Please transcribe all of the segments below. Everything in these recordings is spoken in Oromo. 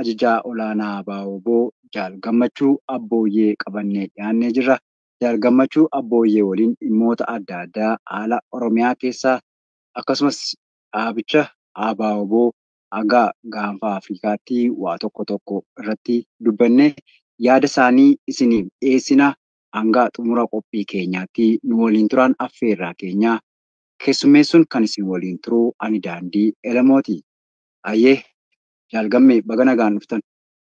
ajajaa olaanaa Baawoboo Jaal Gammachuu Abbooyyee qabannee dhiyaannee jirra. Jaal Gammachuu Abbooyyee waliin dhimmoota adda addaa haala Oromiyaa keessaa akkasumas dhaabicha ABO haga gaanfa Afrikaatti waa tokko tokko irratti dubbannee yaada isaanii isiniif dhiyeessina. Hanga xumura qophii keenyaatti nu waliin turan affeerraa keenya. Keessummeessuun kan isin waliin turu ani daandii Elamooti. Ayyee jaalgammee baga nagaan dhuftan.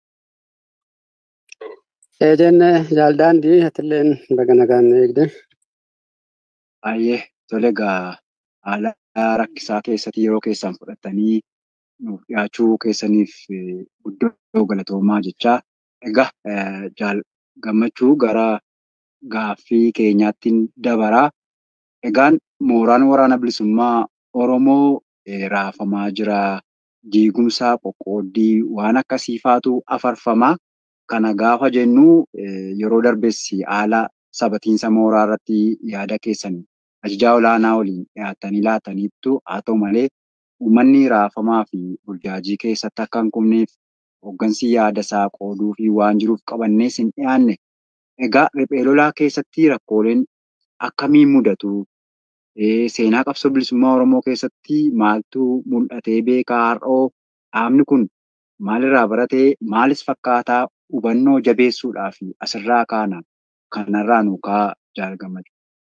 Eejeen jaaldaandii atilleen baga nagaan eegde. Ayyee tole egaa haala rakkisaa keessatti yeroo keessan fudhattanii nuuf dhiyaachuu keessaniif guddoo galatoomaa jechaa. Egaa jaal gammachuu gara gaaffii keenyaattiin dabaraa. Egaan mooraan waraana bilisummaa Oromoo raafamaa jira. Diigumsaa qoqqooddii waan akkasii faatu afarfamaa. Kana gaafa jennu yeroo darbessi haala sabatiinsa mooraa irratti yaada keessan ajajaa olaanaa waliin dhiyaattanii laataniittu haa ta'u malee uummanni raafamaa fi burjaajii keessatti akka hin kufneef hooggansi yaada isaa qooduu fi waan jiruuf qabannee hin dhiyaanne. Egaa riphee lolaa keessatti rakkooleen akkamiin mudatu? Seenaa qabsoo bilisummaa Oromoo keessatti maaltu mul'atee beekaa har'oo dhaabni kun maalirraa baratee maalis fakkaataa hubannoo jabeessuudhaa fi asirraa kaana kanarraa nu kaa jaalgamatu.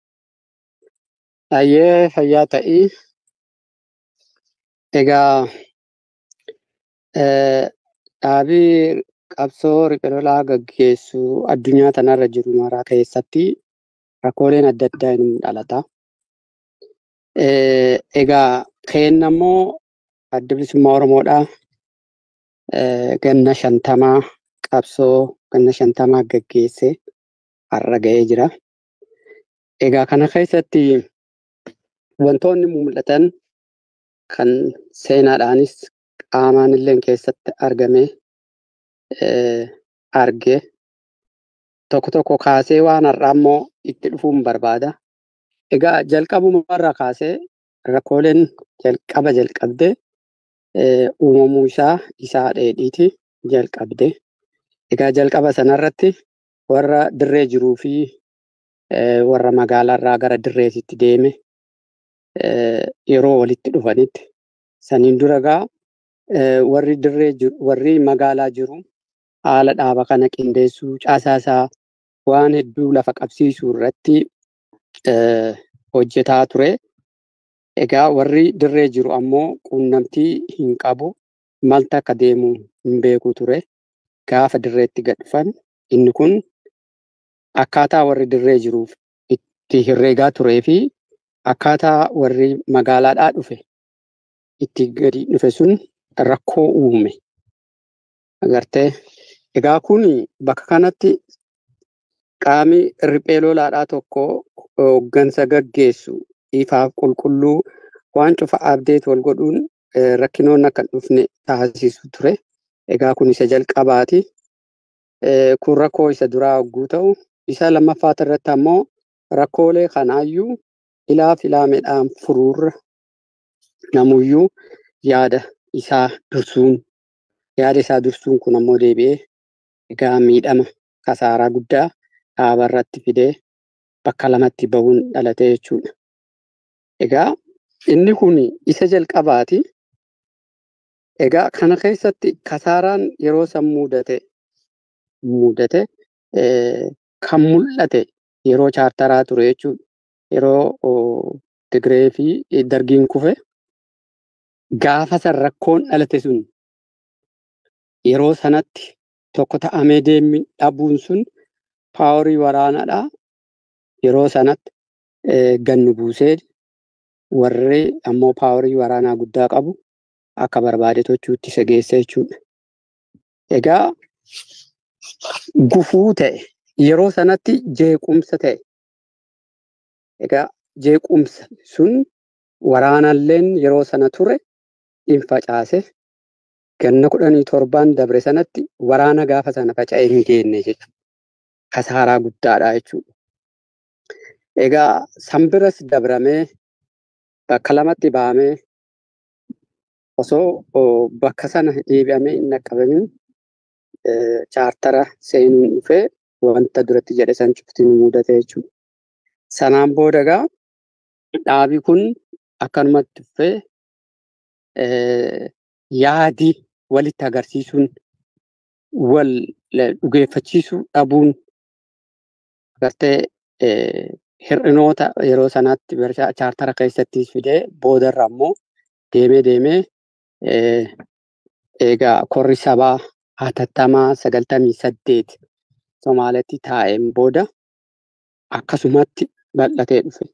Ayyee fayyaa ta'ii. Egaa dhaabii qabsoo riphee lolaa gaggeessu addunyaa tanarra jiru maraa keessatti rakkooleen adda addaa ni dhalata. Egaa keenna immoo adda bilisummaa Oromoodhaa ganna shantamaa qabsoo ganna shantamaa gaggeesse har'a ga'ee jira. Egaa kana keessatti wantoonni mul'atan kan seenaadhaanis qaamaan illee keessatti argame arge tokko tokko kaasee waan har'aa immoo itti dhufuun barbaada. Egaa jalqabumarraa kaasee rakkooleen jalqaba jalqabde uumamuu isaa isaa dheedhiiti jalqabde. Egaa jalqaba sanarratti warra dirree jiruu fi warra magaalaarraa gara dirreetitti deeme yeroo walitti dhufanitti saniin dura gaa warri dirree jiru warri magaalaa jiru haala dhaaba kana qindeessuu caasaasaa waan hedduu lafa qabsiisuu irratti hojjetaa ture. Egaa warri dirree jiru ammoo quunnamtii hin qabu malta akka deemu hin beeku ture. Gaafa dirreetti gad dhufan inni kun akkaataa warri dirree jiruuf itti herreegaa turee fi akkaataa warri magaalaadhaa dhufe itti gadi dhufe sun rakkoo uume. Agartee egaa kun bakka kanatti qaami riphee lolaadhaa tokko hooggansa gaggeessu ifaaf qulqulluu waan cufa abdeet wal godhuun rakkinoonni akka hin dhufne taasisu ture. Egaa kun isa jalqabaati. Kun rakkoo isa duraa hogguu ta'u isa lammaffaa irratti ammoo rakkoolee kanaayyuu ilaa filaameedhaan furuurra namuyyuu yaada isaa dursuun yaada isaa dursuun kun ammoo deebi'ee egaa miidhama kasaaraa guddaa dhaaba irratti fidee bakka lamatti bahuun dhalate jechuudha. Egaa inni kun isa jalqabaati. Egaa kana keessatti kasaaraan yeroo san mudate mudate kan mul'ate yeroo chaartaraa ture jechuudha. Yeroo Tigree fi Dargiin kufe gaafa san rakkoon dhalate sun yeroo sanatti tokko ta'amee deemi dhabuun sun paaworii waraanaadhaa yeroo sanatti gannu buusee warri ammoo paaworii waraanaa guddaa qabu akka barbaade tochuutti isa geesse jechuudha. Egaa gufuu ta'e yeroo sanatti jeequmsa ta'e. Egaa jeequmsa sun waraanalleen yeroo sana ture in facaase ganna kudhanii torbaan dabre sanatti waraana gaafa sana faca'ee hin geenne jechuudha. Kasaaraa guddaadha jechuudha. Egaa sanbiras dabramee bakka lamatti bahamee osoo bakka sana deebi'amee hin dhaqqabamin chaartara seenuun dhufee wanta duratti jedhe san cufti nu mudate jechuudha. Sanaan booda egaa dhaabi kun akkanumatti dhufee yaadii walitti agarsiisuun wal dhugeeffachiisuu dhabuun agartee hir'inoota yeroo sanaatti chaartara keessatti fidee boodarra ammoo deemee deemee egaa korri sabaa hatattamaa sagaltamii saddeet Somaaletti taa'een booda akkasumatti bal'atee dhufe.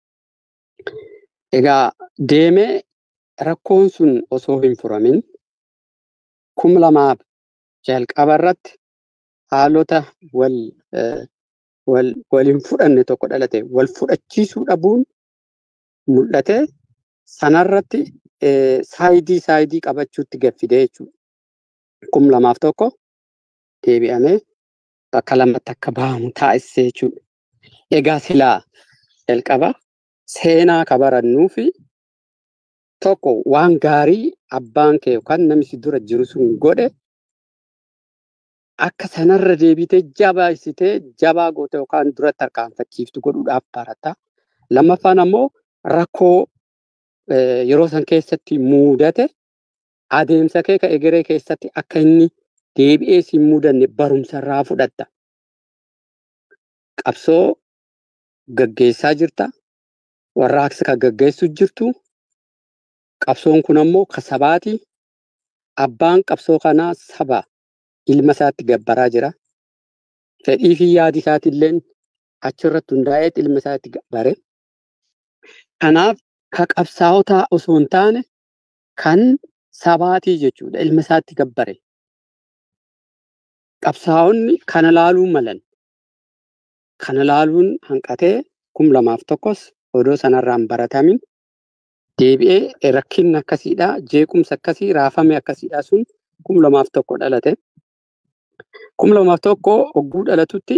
Egaa deemee rakkoon sun osoo hin furamin kum lamaaf jalqaba irratti haalota wal wal waliin fudhanne tokko dhalate wal fudhachiisuu dhabuun mul'ate sanarratti saayidii saayidii qabachuutti gaffidee jechuudha. Kum lamaaf tokko deebi'amee bakka lamatti akka bahamu taasisee jechuudha. Egaa silaa jalqaba seenaa ka barannuu fi tokko waan gaarii abbaan kee yookaan namni si dura jiru sun godhe akka sanarra deebitee jabaasitee jabaa goote yookaan duratti harkaanfachiiftu godhuudhaaf barata. Lammaffaan ammoo rakkoo yeroo san keessatti muudate adeemsa kee ka egeree keessatti akka inni deebi'ee si muudanne barumsa irraa fudhatta. Qabsoo gaggeessaa jirta. Warraaqsa kan gaggeessu jirtu. Qabsoon kun ammoo ka sabaati. Abbaan qabsoo kanaa saba ilma isaatti gabbaraa jira. Fedhii fi yaadi isaatiillee achirratti hundaa'ee ilma isaatti gabbare. Kanaaf ka qabsaa'otaa osoo hin taane kan sabaatii jechuudha. Ilma isaatti gabbare. Qabsaa'onni kana laaluu malan. Kana laaluun hanqatee kum lamaaf tokkos odoo sanarraan baratamin deebi'ee rakkinni akkasiidha. Jeequmsa akkasii raafame akkasiidha sun kum lamaaf tokko dhalate. Kum lamaaf tokko hogguu dhalatutti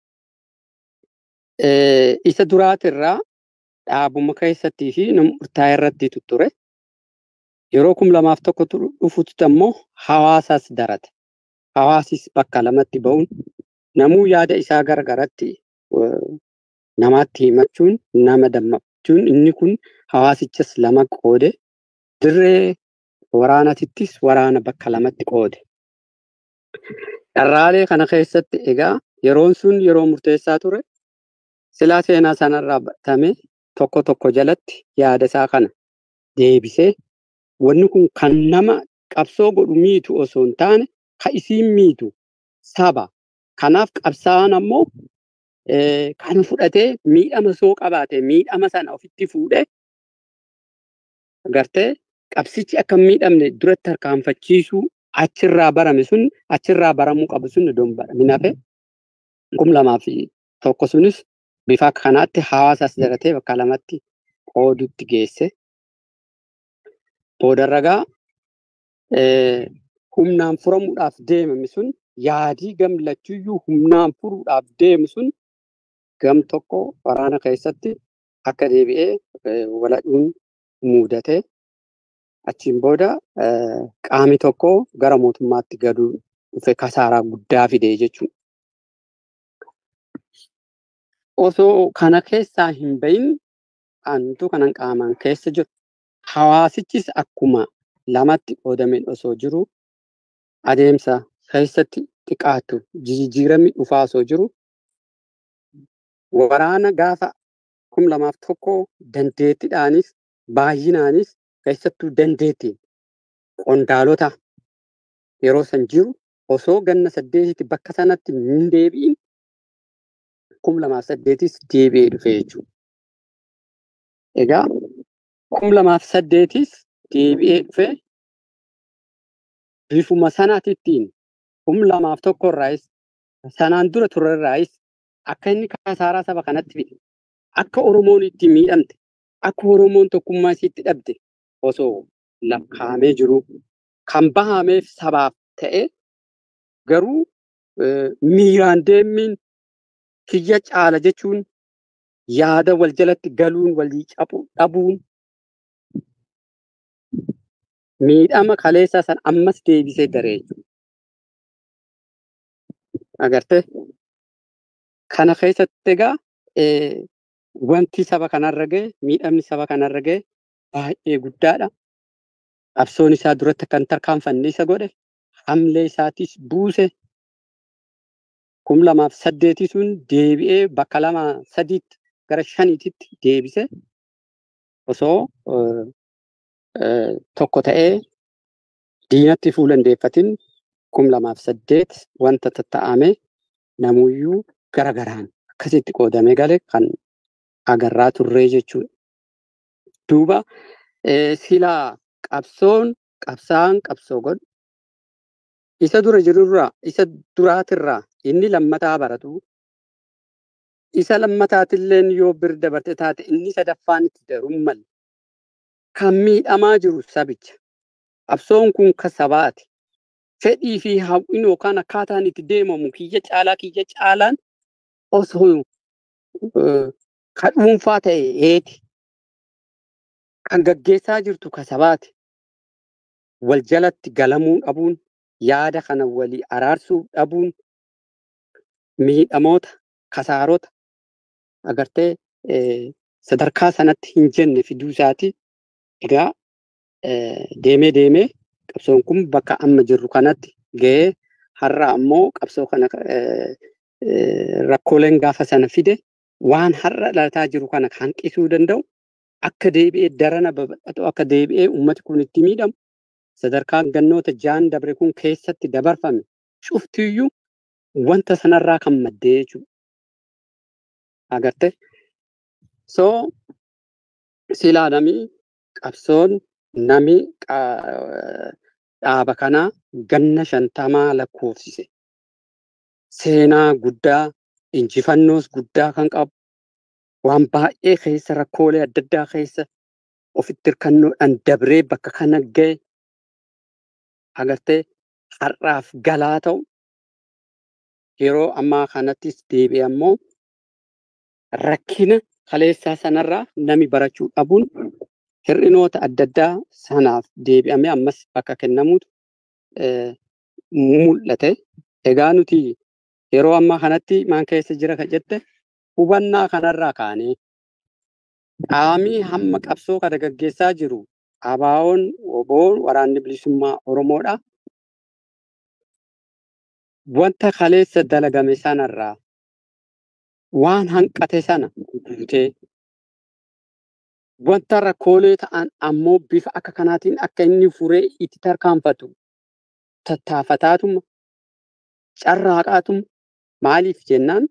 isa duraatirraa dhaabuma keessattii fi nama murtaa'e irratti ture. Yeroo kum lamaaf tokko dhufutti ammoo hawaasaas darate. Hawaasis bakka lamatti ba'uun namuu yaada isaa garagaratti namaatti himachuun nama dammaqachuun inni kun hawaasichas lama qoode dirree waraanatittis waraana bakka lamatti qoode. Dharraalee kana keessatti egaa yeroon sun yeroo murteessaa ture silaa seenaa sanarraa baratame tokko tokko jalatti yaada isaa kana deebisee wanni kun kan nama qabsoo godhu miitu osoo hin taane kan isiin miitu saba. Kanaaf qabsaa'aan ammoo kana fudhatee miidhama soo qabaate miidhama sana ofitti fuudhee agartee qabsichi akka hin miidhamne duratti harkaanfachiisuu achirraa barame sun achirraa baramuu qabu sun iddoo hin baramin hafe kum lamaa fi tokko sunis bifa kanaatti hawaasas daratee bakka lamatti qoodutti geesse. Boodarragaa humnaan furamuudhaaf deemame sun yaadii gamlachuuyyuu humnaan furuudhaaf deemu sun gam tokko waraana keessatti akka deebi'ee waladhuun muudate achiin booda qaami tokko gara mootummaatti gaduu dhufe kasaaraa guddaa fide jechuudha. Osoo kana keessaa hin bahin antu kanan qaamaan keessa jiru. Hawaasichis akkuma lamatti qoodameen osoo jiru adeemsa keessatti xiqqaatu jijjiiramni dhufaa osoo jiru waraana gaafa kum lamaaf tokko dandeettiidhaanis baay'inaanis keessattuu dandeettiin qondaalota yeroo san jiru osoo ganna saddeetitti bakka sanatti hin deebi'in kum lamaaf saddeetis deebi'ee dhufe jechuudha. Egaa kum lamaaf saddeetis deebi'ee dhufe bifuma sanaatittiin kum lamaaf tokko irraayis sanaan dura ture irraayis akka inni kasaaraa saba kanatti fide akka Oromoon itti miidhamte akka Oromoon tokkummaa isiitti dhabde osoo lakkaa'amee jiru kan bahameef sabaaf ta'e garuu miiraan deemiin kiyya caala jechuun yaada wal jalatti galuun walii cabuu dhabuun miidhama kaleessaa san ammas deebisee daree jechuudha. Agartee kana keessatti egaa wanti saba kanarra gahe miidhamni saba kanarra gahe baay'ee guddaadha. Qabsoon isaa duratti kan tarkaanfanne isa godhe hamlee isaatis buuse kum lamaaf saddeetii sun deebi'ee bakka lama sadiitti gara shaniititti deebise osoo tokko ta'ee diinatti fuulandeeffatin kum lamaaf saddeet wanta tatta'ame namuyyuu gara garaan akkasitti qoodamee gale kan agarraa turree jechuudha. Duuba silaa qabsoon qabsaa'aan qabsoo godhu isa dura jirurraa isa duraatirraa inni lammataa baratu isa lammataatilleen yoo bir dabarte taate inni sadaffaan itti daruun malle kan miidhamaa jiru sabicha qabsoon kun kan sabaati fedhii fi hawwiin yookaan akkaataan itti deemamu kiyya caalaa kiyya caalaan osoo kan dhuunfaa ta'e eeti kan gaggeessaa jirtu kan sabaati wal jalatti galamuu dhabuun yaada kana walii araarsuu dhabuun miidhamoota kasaarota agartee sadarkaa sanatti hin jenne fiduu isaati. Egaa deemee deemee qabsoon kun bakka amma jirru kanatti ga'ee har'a ammoo qabsoo kana rakkooleen gaafa sana fide waan har'a dhalataa jiru kana hanqisuu danda'u akka deebi'ee darana babal'atu akka deebi'ee uummati kun itti miidhamu sadarkaan gannoota jaan dabre kun keessatti dabarfame cuftiyyuu wanta sanarraa kan maddee jechuudha. Agartee soo silaa namni qabsoon nami dhaaba kanaa ganna shantamaa lakkoofsise. Seenaa guddaa injifannoos guddaa kan qabu waan baay'ee keessa rakkoolee adda addaa keessa ofitti hirkannoodhaan dabree bakka kana ga'e agartee har'aaf galaa ta'u yeroo ammaa kanattis deebi'e ammoo rakkina kaleessaa sanarraa nami barachuu dhabuun hir'inoota adda addaa sanaaf deebi'amee ammas bakka kennamuutu mul'ate. Egaa nuti yeroo ammaa kanatti maan keessa jira kan jette hubannaa kanarraa kaanee qaamii hamma qabsoo kana gaggeessaa jiru abaawoon oboon waraanni bilisummaa Oromoodha. Wanta kaleessa dalagame sanarraa waan hanqate sana guutee wanta rakkoolee ta'an ammoo bifa akka kanaatiin akka inni furee itti tarkaanfatu tattaafataatuma carraaqaatuma maaliif jennaan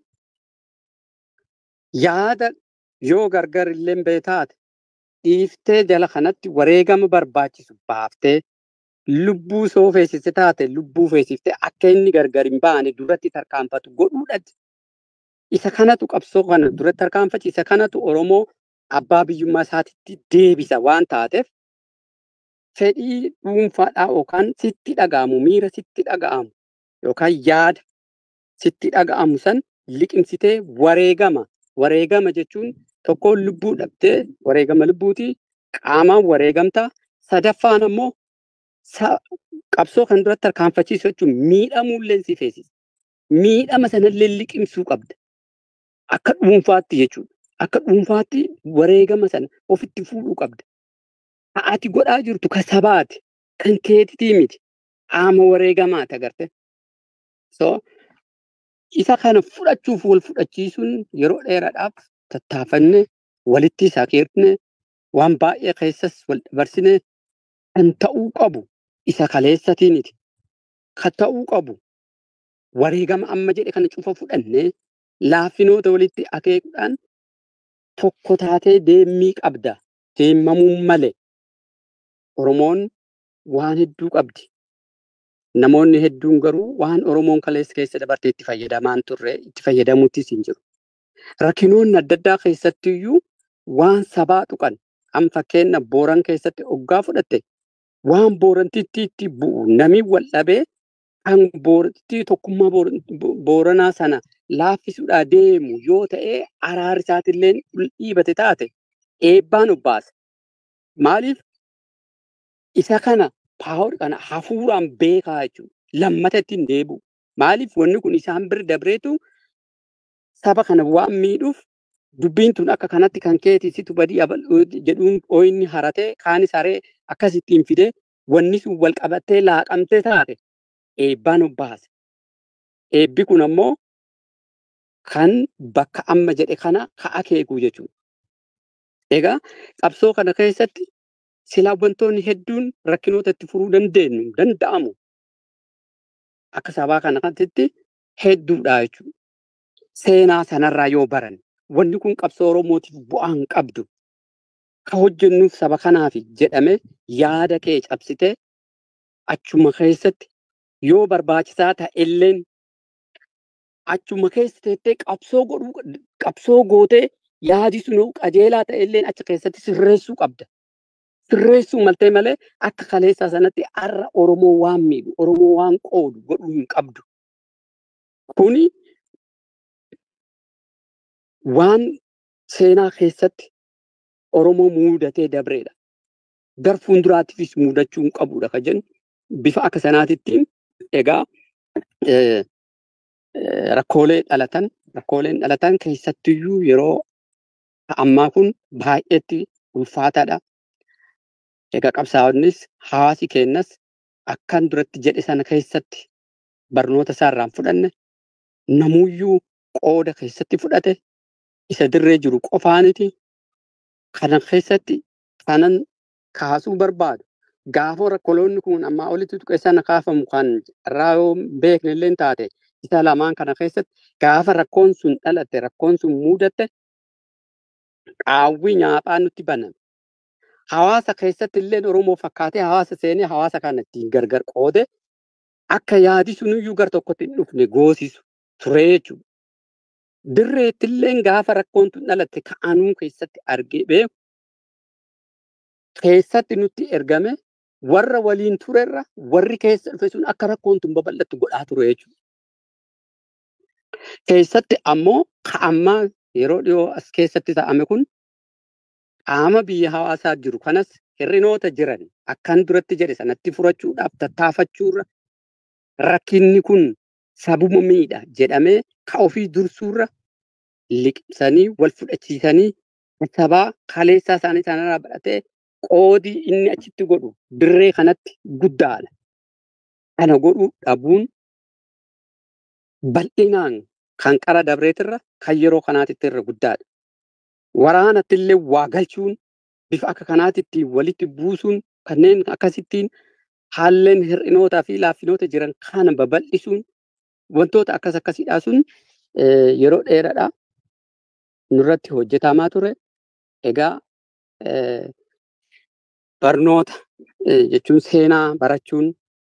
yaada yoo gargar illee beetaate dhiiftee jala kanatti wareegama barbaachisu baaftee lubbuu soo feesiste taate lubbuu feesiftee akka inni gargar hin baane duratti tarkaanfatu godhuudhatti. Isa kanatu qabsoo kana duratti tarkaanfachi isa kanatu Oromoo abbaa biyyummaa isaatitti deebisa waan taateef fedhii dhuunfaadhaa yookaan sitti dhaga'amu miira sitti dhaga'amu yookaan yaada sitti dhaga'amu san liqimsitee wareegama wareegama jechuun tokkoon lubbuu dhabdee wareegama lubbuuti qaamaan wareegamta sadaffaan ammoo qabsoo kan duratti tarkaanfachiisu jechuun miidhamuullee si feesisa miidhama sanallee liqimsuu qabda akka dhuunfaatti jechuudha akka dhuunfaatti wareegama sana ofitti fuudhuu qabda ati godhaa jirtu kan sabaati kan keetitii miti qaama wareegamaati agarte so isa kana fudhachuuf wal fudhachiisuun yeroo dheeraadhaaf tattaafanne walitti sakeerne waan baay'ee keessas wal dabarsine kan ta'uu qabu isa kaleessatiiniti kan ta'uu qabu wareegama amma jedhe kana cufa fudhannee laaffinoota walitti akeekuudhaan tokko taatee deemmii qabda deemamuu malee Oromoon waan hedduu qabdi. Namoonni hedduun garuu waan Oromoon kaleessa keessa dabarte itti fayyadamaan turre itti fayyadamuuttis hin jiru. Rakkinoonni adda addaa keessatti iyyuu waan sabaa tuqan an fakkeenya booran keessatti oggaa fudhatte waan boorantitti itti bu'u nami wal dhabee kan boorantitti tokkummaa booranaa sana laaffisuudhaa deemu yoo ta'e araarri isaatillee dhiibate taate eebbaan obbaasa. Maaliif isa kana paawar kana hafuuraan beekaa jechuudha. Lammata ittiin deebi'u. Maaliif wanni kun isaan bira dabreetu saba kana waan miidhuuf dubbiin tun akka kanatti kan keeti situ badii jedhuun ooyinni haratee kaanis haree akkasittiin fidee wanni sun wal qabattee laaqamtee taate eebbaan obbaase. Eebbi kun ammoo kan bakka amma jedhe kana ka'a keekuu jechuudha. Egaa qabsoo kana keessatti silaa wantoonni hedduun rakkinoota itti furuu dandeenyu danda'amu akka sabaa kanatti hedduudha jechuudha. Seenaa sanarraa yoo baran wanni kun qabsoo Oromootiif bu'aa hin qabdu. Ka hojjennuuf saba kanaaf jedhame yaada kee cabsitee achuma keessatti yoo barbaachisaa ta'elleen achuma keessa teettee qabsoo godhuu qabsoo gootee yaadi sun qajeelaa ta'elleen achi keessatti sirreessuu qabda. Sirreessuu maltee malee akka kaleessaa sanatti har'a Oromoo waan miidhu Oromoo waan qoodu godhuu hin qabdu. Kuni waan seenaa keessatti Oromoo muudatee dabreedha. Gar fuulduraatiifis muudachuu hin qabudha kan jennu bifa akka sanaatittiin egaa rakkoolee dhalatan rakkooleen dhalatan keessattiyyuu yeroo ammaa kun baay'eetti ulfaataadha. Egaa qabsaa'onnis hawaasi keenyas akkan duratti jedhe sana keessatti barnoota isaarraan fudhanne namuyyuu qooda keessatti fudhate isa dirree jiru qofaaniti kana keessatti kanan kaasuu barbaadu. Gaafa rakkoloonni kun ammaa olitti tuqe sana kaafamu kan irraa yoo beekne illee taate isa lamaan kana keessatti gaafa rakkoon sun dhalatte rakkoon sun mudatte qaawwi nyaaphaa nutti baname. Hawaasa keessatti illee Oromoo fakkaatee hawaasa seenee hawaasa kana ittiin gargar qoode akka yaadi suniyyuu gar tokkotti hin dhufne goosisu ture jechuudha. Dirreetti illee gaafa rakkoon tun dhalatte ka'anuu keessatti argee beeku keessatti nutti ergame warra waliin turerra warri keessa dhufe sun akka rakkoon tun babal'attu godhaa ture jechuudha. Keessatti ammoo ka'ammaa yeroo dhiyoo as keessatti ta'ame kun qaama biyya hawaasaa jiru kanas hir'inoota jiran akkan duratti jedhe sanatti furachuudhaaf tattaafachuurra rakkinni kun sabuma miidha jedhamee ka ofii dursuurra liqimsanii wal fudhachiisanii sabaa kaleessaa isaanii sanarraa badhatee qoodii inni achitti godhu dirree kanatti guddaadha. Kana godhuu dhabuun bal'inaan kan qara dabreetirra kan yeroo kanaatitti irra guddaadha. Waraanatti illee waa galchuun bifa akka kanaatitti walitti buusuun kanneen akkasittiin haalleen hir'inootaa fi laaffinoota jiran kana babal'isuun wantoota akkas akkasiidhaa sun yeroo dheeraadha nurratti hojjetamaa ture. Egaa barnoota jechuun seenaa barachuun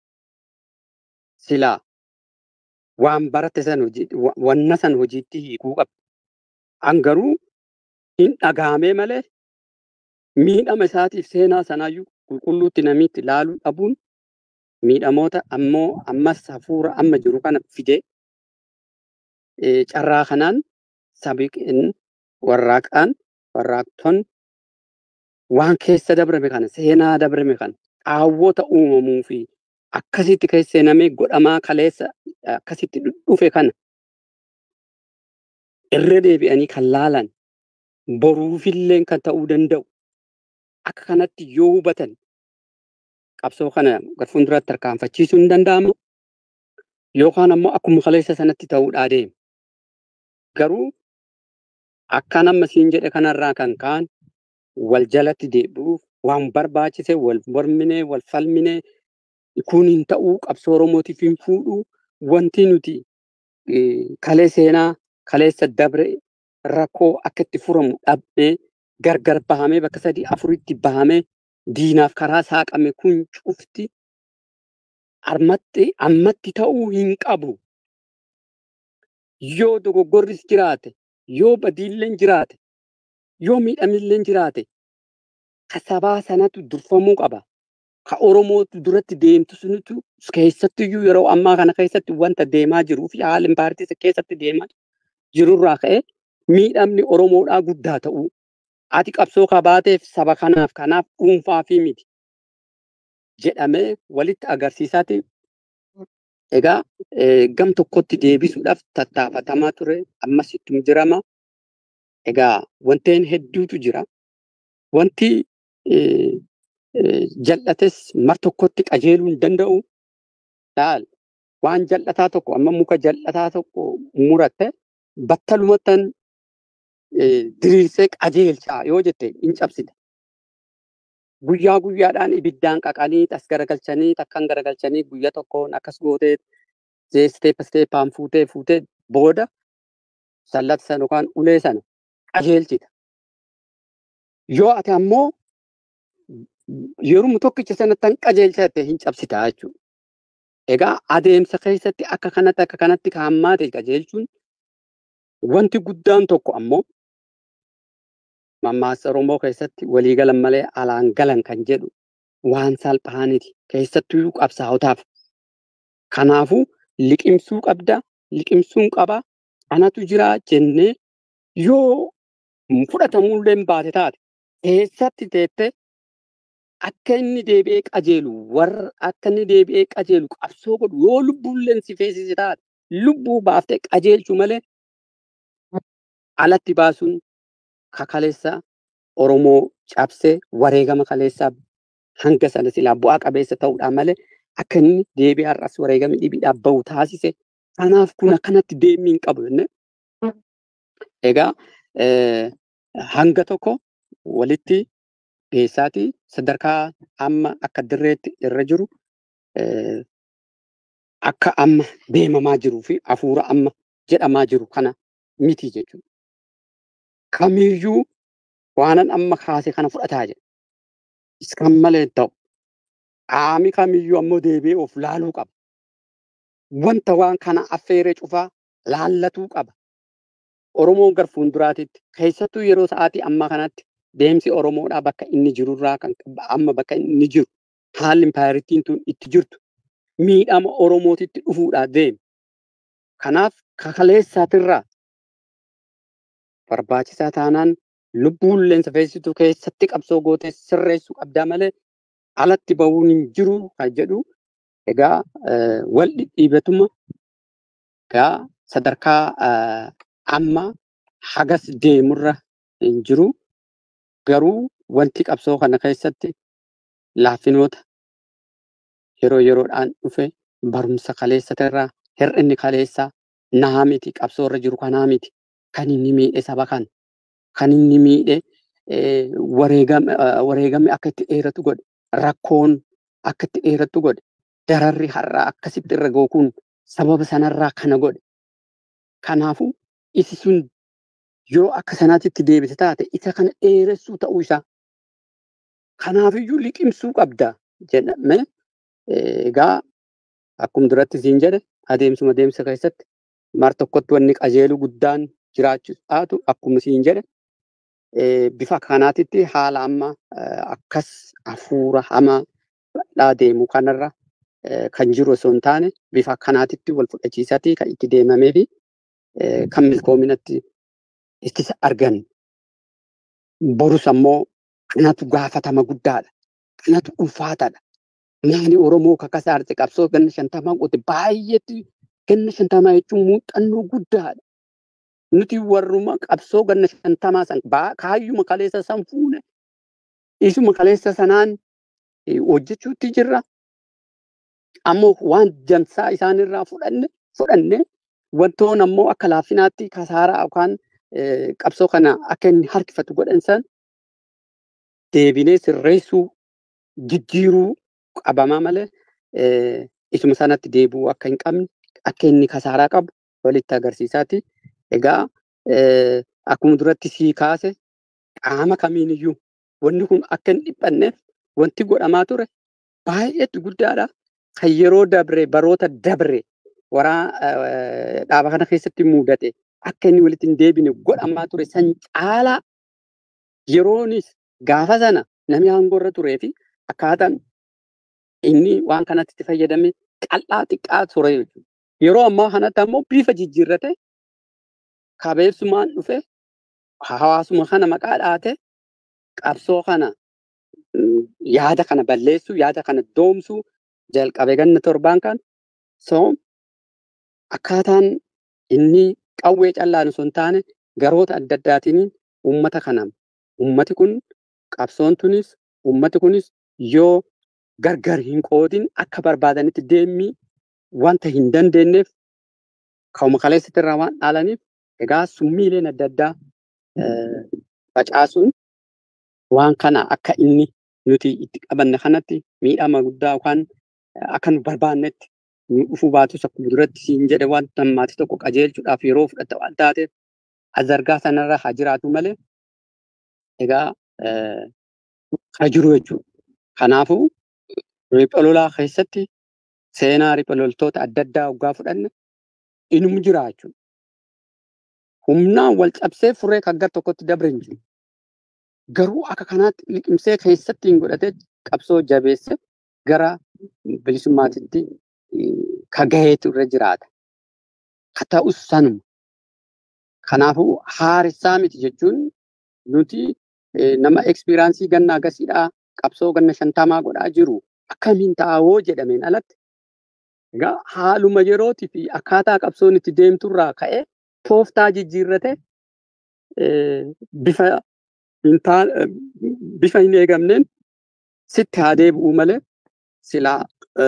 silaa waan barate san wanna san hojiitti hiikuu qabda. An garuu hin dhagahamee malee miidhama isaatiif seenaa sanaayyuu qulqulluutti namitti ilaaluu dhabuun miidhamoota ammoo ammas hafuura amma jiru kana fidee carraa kanaan sabiqin warraaqaan warraaqtoon waan keessa dabrame kana seenaa dabrame kana qaawwota uumamuu fi akkasitti keessa seenamee godhamaa kaleessa akkasitti dhufe kana irra deebi'anii kan laalan boruufillee kan ta'uu danda'u akka kanatti yoo hubatan qabsoo kana gar fuulduratti tarkaanfachiisuu hin danda'amu yookaan ammoo akkuma kaleessa sanatti ta'uudhaa deema. Garuu akkan amma siin jedhe kanarraa kan ka'an wal jalatti deebi'uuf waan barbaachise wal mormine wal falmine kun hin ta'uu qabsoo Oromootiif hin fuudhuu wanti nuti kalee seenaa kaleessa dabre rakkoo akka itti furamu dhabnee gargar bahamee bakka sadii afuritti bahamee diinaaf karaa saaqame kun cufti ammatti ammatti ta'uu hin qabu. Yoo dogoggorris jiraate, yoo badiilleen jiraate, yoo miidhamilleen jiraate, ka sabaa sanatu durfamuu qaba. Ka Oromootu duratti deemtu sunitu keessattiyyuu yeroo ammaa kana keessatti wanta deemaa jiruu fi haala paartii keessatti deemaa jirurraa ka'e miidhamni Oromoodhaa guddaa ta'uu ati qabsoo kabaateef saba kanaaf kanaaf dhuunfaa fi miti jedhamee walitti agarsiisaati Egaa gam tokkotti deebisuudhaaf tattaafatamaa ture. Ammas ittuma jirama. Egaa wanteen hedduutu jira. Wanti jal'ates mar tokkotti qajeeluu hin danda'u. Laal waan jal'ataa tokko amma muka jal'ataa tokko muratte battalumattan diriirsee qajeelchaa yoo jette hin cabsite. Guyyaa guyyaadhaan ibiddaan qaqanii as garagalchanii takkan garagalchanii guyyaa tokkoon akkas gootee steep steepaan fuutee fuutee booda sallata sana yookaan ulee sana qajeelchita. Yoo ati ammoo yeroo tokkicha sanatti qajeelchatte hin cabsitaa jechuudha. Egaa adeemsa keessatti akka kanatti akka kanatti kaa'ammaate qajeelchuun wanti guddaan tokko ammoo mammaaksa Oromoo keessatti walii galan malee alaan galan kan jedhu waan salphaaniti keessattuu qabsaa'otaaf. Kanaafuu liqimsuu qabda, liqimsuun qaba, anatu jira jennee yoo fudhatamullee hin baate taate keessatti teettee akka inni deebi'ee qajeelu warra akka inni deebi'ee qajeelu qabsoo godhu yoo lubbuulleen si feesise taate lubbuu baaftee qajeelchu malee alatti baasuun kakaleessa Oromoo cabsee wareegama kaleessaa hanga sana silaa bu'aa qabeessa ta'uudhaan malee akka inni deebi'ee har'as wareegama dhibiidhaaf bahu taasise. Kanaaf kun akkanatti deemuu hin qabu jennee. Egaa hanga tokko walitti geessaati sadarkaa amma akka dirreetti irra jiru akka amma deemamaa jiruu fi hafuura amma jedhamaa jiru kana miti jechuudha. Kamiyyuu waanan amma kaase kana fudhataa jira. Iskan malee ta'u qaami kamiyyuu ammoo deebi'ee of laaluu qaba. Wanta waan kana affeeree cufaa laallatuu qaba. Oromoon gar fuulduraatitti keessattuu yeroo sa'aatii ammaa kanatti deemsi Oromoodhaa bakka inni jirurraa kan amma bakka inni jiru haalli impaayiritiin tun itti jirtu miidhama Oromootitti dhufuudhaa deemi. Kanaaf kakaleessaatirraa barbaachisaa taanaan lubbuulleen safeessituu keessatti qabsoo gootee sirreessuu qabdaa malee alatti bahuun hin jiru kan jedhu egaa wal dhidhiibatuma egaa sadarkaa amma hagas deemurra hin jiru. Garuu wanti qabsoo kana keessatti laaffinoota yeroo yeroodhaan dhufe barumsa kaleessatirraa hir'inni kaleessaa naa miti qabsoo irra jiru kanaa miti kan inni miidhe saba kana kan inni miidhe wareegame akka itti dheeratu godhe rakkoon akka itti dheeratu godhe dararri har'aa akkasitti irra ga'u kun sababa sanarraa kana godhe kanaafuu isi sun yoo akka sanaatitti deebite taate isa kana dheeressuu ta'uu isaa kanaafiyyuu liqimsuu qabda jedhame egaa akkuma duratti siin jedhe adeemsuma deemsa keessatti mar tokkotti wanni qajeeluu guddaan jiraachuudhaatu akkuma siin jedhe bifa kanaatitti haala amma akkas hafuura hamaa dhaa deemu kanarra kan jiru osoo hin taane bifa kanaatitti wal fudhachiisatii kan itti deemamee fi kan milkoominatti ittisa argan. Borus ammoo kanatu gaafatama guddaadha. Kanatu ulfaataadha. Nyaani Oromoo kakasa arte qabsoo ganna shantamaa qote baay'eetti ganna shantamaa jechuun muuxannoo guddaadha. Nuti warruma qabsoo ganna shantamaa san kaayyuma kaleessa san fuune isuma kaleessa sanaan hojjechuutti jirra. Ammoo waan dansaa isaanirraa fudhanne fudhanne wantoon ammoo akka laaffinaatti kasaaraa yookaan qabsoo kana akka inni harkifatu godhan san deebinee sirreessuu jijjiiruu qabamaa malee isuma sanatti deebi'uu akka hin qabne akka inni kasaaraa qabu walitti agarsiisaati. Egaa akkuma duratti sii kaase qaama kamiiniyyuu wanni kun akka hin dhiphanneef wanti godhamaa ture baay'eetu guddaadha. Kan yeroo dabre baroota dabre waraa dhaaba kana keessatti mudate akka inni walitti hin deebine godhamaa ture san caalaa yeroonis gaafa sana namni aangoorra turee fi akkaataan inni waan kanatti itti fayyadame qal'aa xiqqaa ture jechuudha. Yeroo ammaa kanatti ammoo bifa jijjiirrate kabeessumaan dhufe hawaasuma kana maqaa dhaate qabsoo kana yaada kana balleessuu yaada kana doomsuu jalqabe ganna torbaan kan So akkaataan inni qawwee callaan osoo hin taane garoota adda addaatiin uummata kanaan uummati kun qabsoon tunis uummati kunis yoo gargar hin qoodin akka barbaadanitti deemuu wanta hin dandeenyeef ka'uma kaleessatti irraa waan dhaalaniif egaa summiileen adda addaa facaasuun waan kana akka inni nuti itti qabanne kanatti miidhama guddaa yookaan akka nu barbaannetti nu dhufuu baatus akkuma duratti siin jedhe wanta maatii tokko qajeelchuudhaaf yeroo fudhatta waan taateef azargaa sanarra haa jiraatu malee egaa kan jiru jechuudha. Kanaafuu ripha lolaa keessatti seenaa ripha loltoota adda addaa waggaa fudhanne inuma jira jechuudha. Humnaan wal cabsee furee kan gara tokkotti dabre hin jiru. Garuu akka kanaatti liqimsee keessatti hin godhatee qabsoo jabeesse gara bilisummaatitti kan gaheetu irra jiraata. Ka ta'us sanuma. Kanaafuu haaressaa miti jechuun nuti nama ekspiraansii ganna agasiidhaa qabsoo ganna shantamaa godhaa jiru akkamiin taa'oo jedhameen alatti egaa haaluma yerootii fi akkaataa qabsoon itti deemturraa ka'ee tooftaa jijjiirrate bifa bifa hin eegamneen sitti haa deebi'uu malee silaa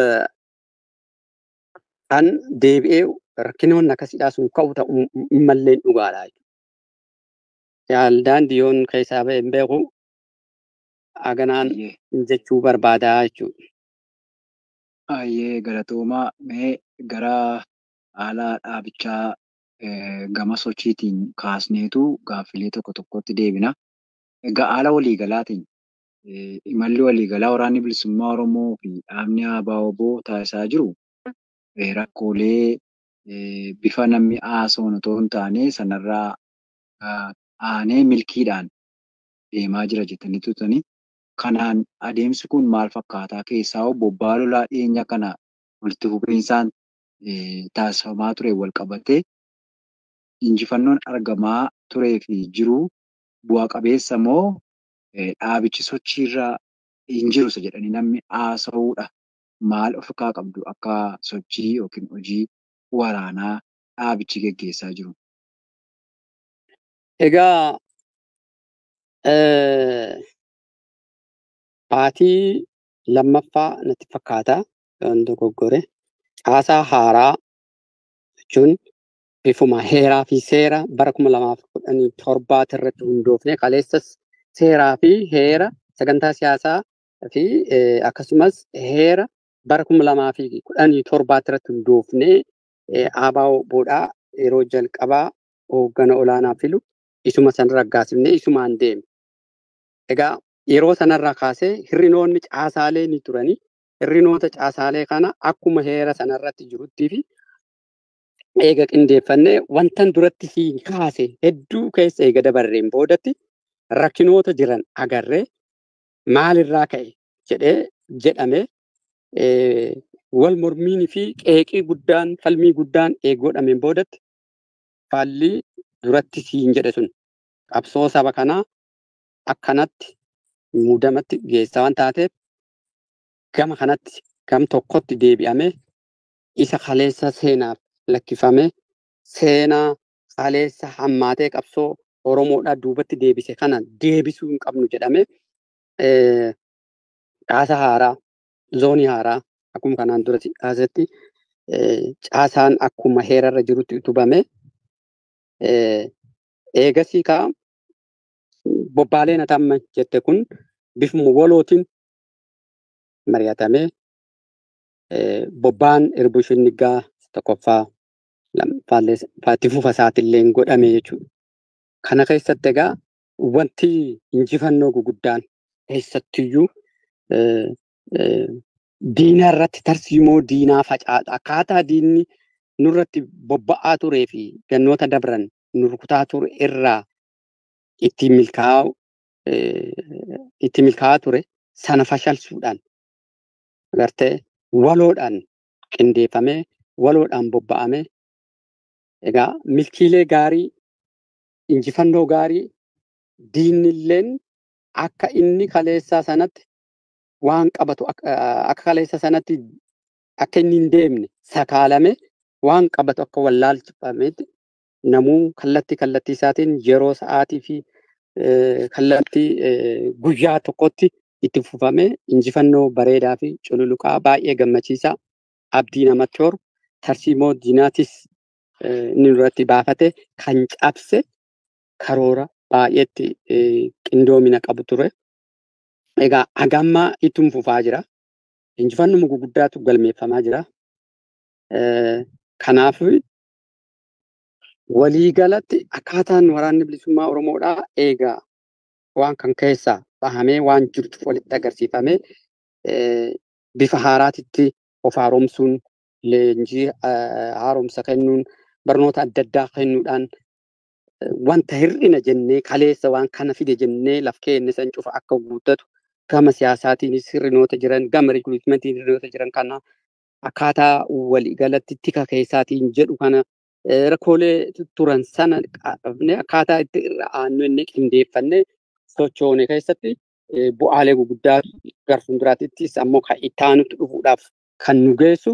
kan deebi'ee rakkinoonni akkasiidhaa sun ka'u ta'uu malleen dhugaadha. Yaaldaan diyoon keessaa ba'e hin beeku haganaan jechuu barbaadaa jechuudha. Baay'ee galatoomaa mee gara haala dhaabichaa gama sochiitiin kaasneetu gaaffilee tokko tokkotti deebina. Egaa haala waliigalaatiin imalli waliigalaa waraanni bilisummaa Oromoo fi dhaabni ABO taasisaa jiru rakkoolee bifa namni haasa'uun otoo hin taane sanarraa aanee milkiidhaan deemaa jira jettanii turtanii. Kanaan adeemsi kun maal fakkaataa keessaa bobbaa lolaa dhiyeenya kana walitti fufinsaan taasifamaa ture wal qabatee injifannoon argamaa turee fi jiru bu'a qabeessa moo dhaabichi sochiirra hin jiru jedhanii namni haasa'uudha. Maal of irraa qabdu akka sochii yookiin hojii waraanaa dhaabichi geggeessaa jiru? Egaa baatii lammaffaa natti fakkaata yoon dogoggore caasaa haaraa jechuun bifuma heeraa fi seera bara kuma lamaaf kudhanii torbaati irratti hundoofne kaleessas seeraa fi heera sagantaa siyaasaa fi akkasumas heera bara kuma lamaa fi kudhanii torbaati irratti hundoofne ABOdhaa yeroo jalqabaa hooggana olaanaa filu isuma san raggaasifnee isumaan deeme. Egaa yeroo sanarraa kaasee hirrinoonni caasaalee ni turanii hirrinoota caasaalee kana akkuma heera sanarratti jiruttii fi eega qindeeffannee wantan duratti siin kaase hedduu keessa eega dabarreen boodatti rakkinoota jiran agarree maalirraa ka'e jedhee jedhame wal mormiin fi qeeqii guddaan falmii guddaan eegodhameen boodatti faalli duratti siin jedhe sun qabsoo saba kanaa akkanatti muudamatti geessaa waan taateef gama kanatti gam tokkotti deebi'ame isa kaleessa seenaaf lakkifame seenaa kaleessa hammaatee qabsoo Oromoodhaa duubatti deebise kana deebisuu hin qabnu jedhame caasa haaraa zoonii haaraa akkuma kanaan duratti kaasetti caasaan akkuma heerarra jirutti utubame eegasii kaa bobbaaleen atamma jette kun bifuma walootiin mari'atamee bobbaan irbushin niggaa tokkoffaa itti fufa isaatillee godhame jechuudha. Kana keessatti egaa wanti injifannoo guguddaan keessattiyyuu diina irratti tarsiimoo diinaa facaadha. Akkaataa diinni nurratti bobba'aa turee fi gannoota dabran nu rukutaa ture irraa itti milkaa'u itti milkaa'aa ture sana fashalsuudhaan agartee waloodhaan qindeeffamee waloodhaan bobba'amee egaa milkiilee gaarii injifannoo gaarii diinnilleen akka inni kaleessaa sanatti waan qabatu akka kaleessa sanatti akka inni hin deemne sakaalame waan qabatu akka wallaalchifametti namuu kallattii kallattii isaatiin yeroo sa'aatii fi kallattii guyyaa tokkotti itti fufame injifannoo bareedaa fi cululuqaa baay'ee gammachiisaa abdii namatti horu tarsiimoo diinaatis inni duratti baafate kan cabse karoora baay'eetti qindoomina qabu ture. Egaa hagammaa ittuma fufaa jira. Injifannoo guguddaatu galmeeffamaa jira. Kanaaf waliigalatti akkaataan waraanni bilisummaa Oromoodhaa eegaa waan kan keessaa bahamee waan jirtuuf walitti agarsiifamee bifa haaraatitti of haaromsuun leenjii haaromsa kennuun barnoota adda addaa kennuudhaan wanta hir'ina jennee kaleessa waan kana fide jennee laf keenne san cufa akka guuttatu gama siyaasaatiinis hir'inoota jiran gama rikruutmentiin hir'inoota jiran kana akkaataa waliigalatti tika keessaatiin jedhu kana rakkoolee turan sana qabne akkaataa itti irra aannu inni qindeeffannee sochoone keessatti bu'aalee guguddaa gara fuulduraattis ammoo kan itti aanutti dhufuudhaaf kan nu geessu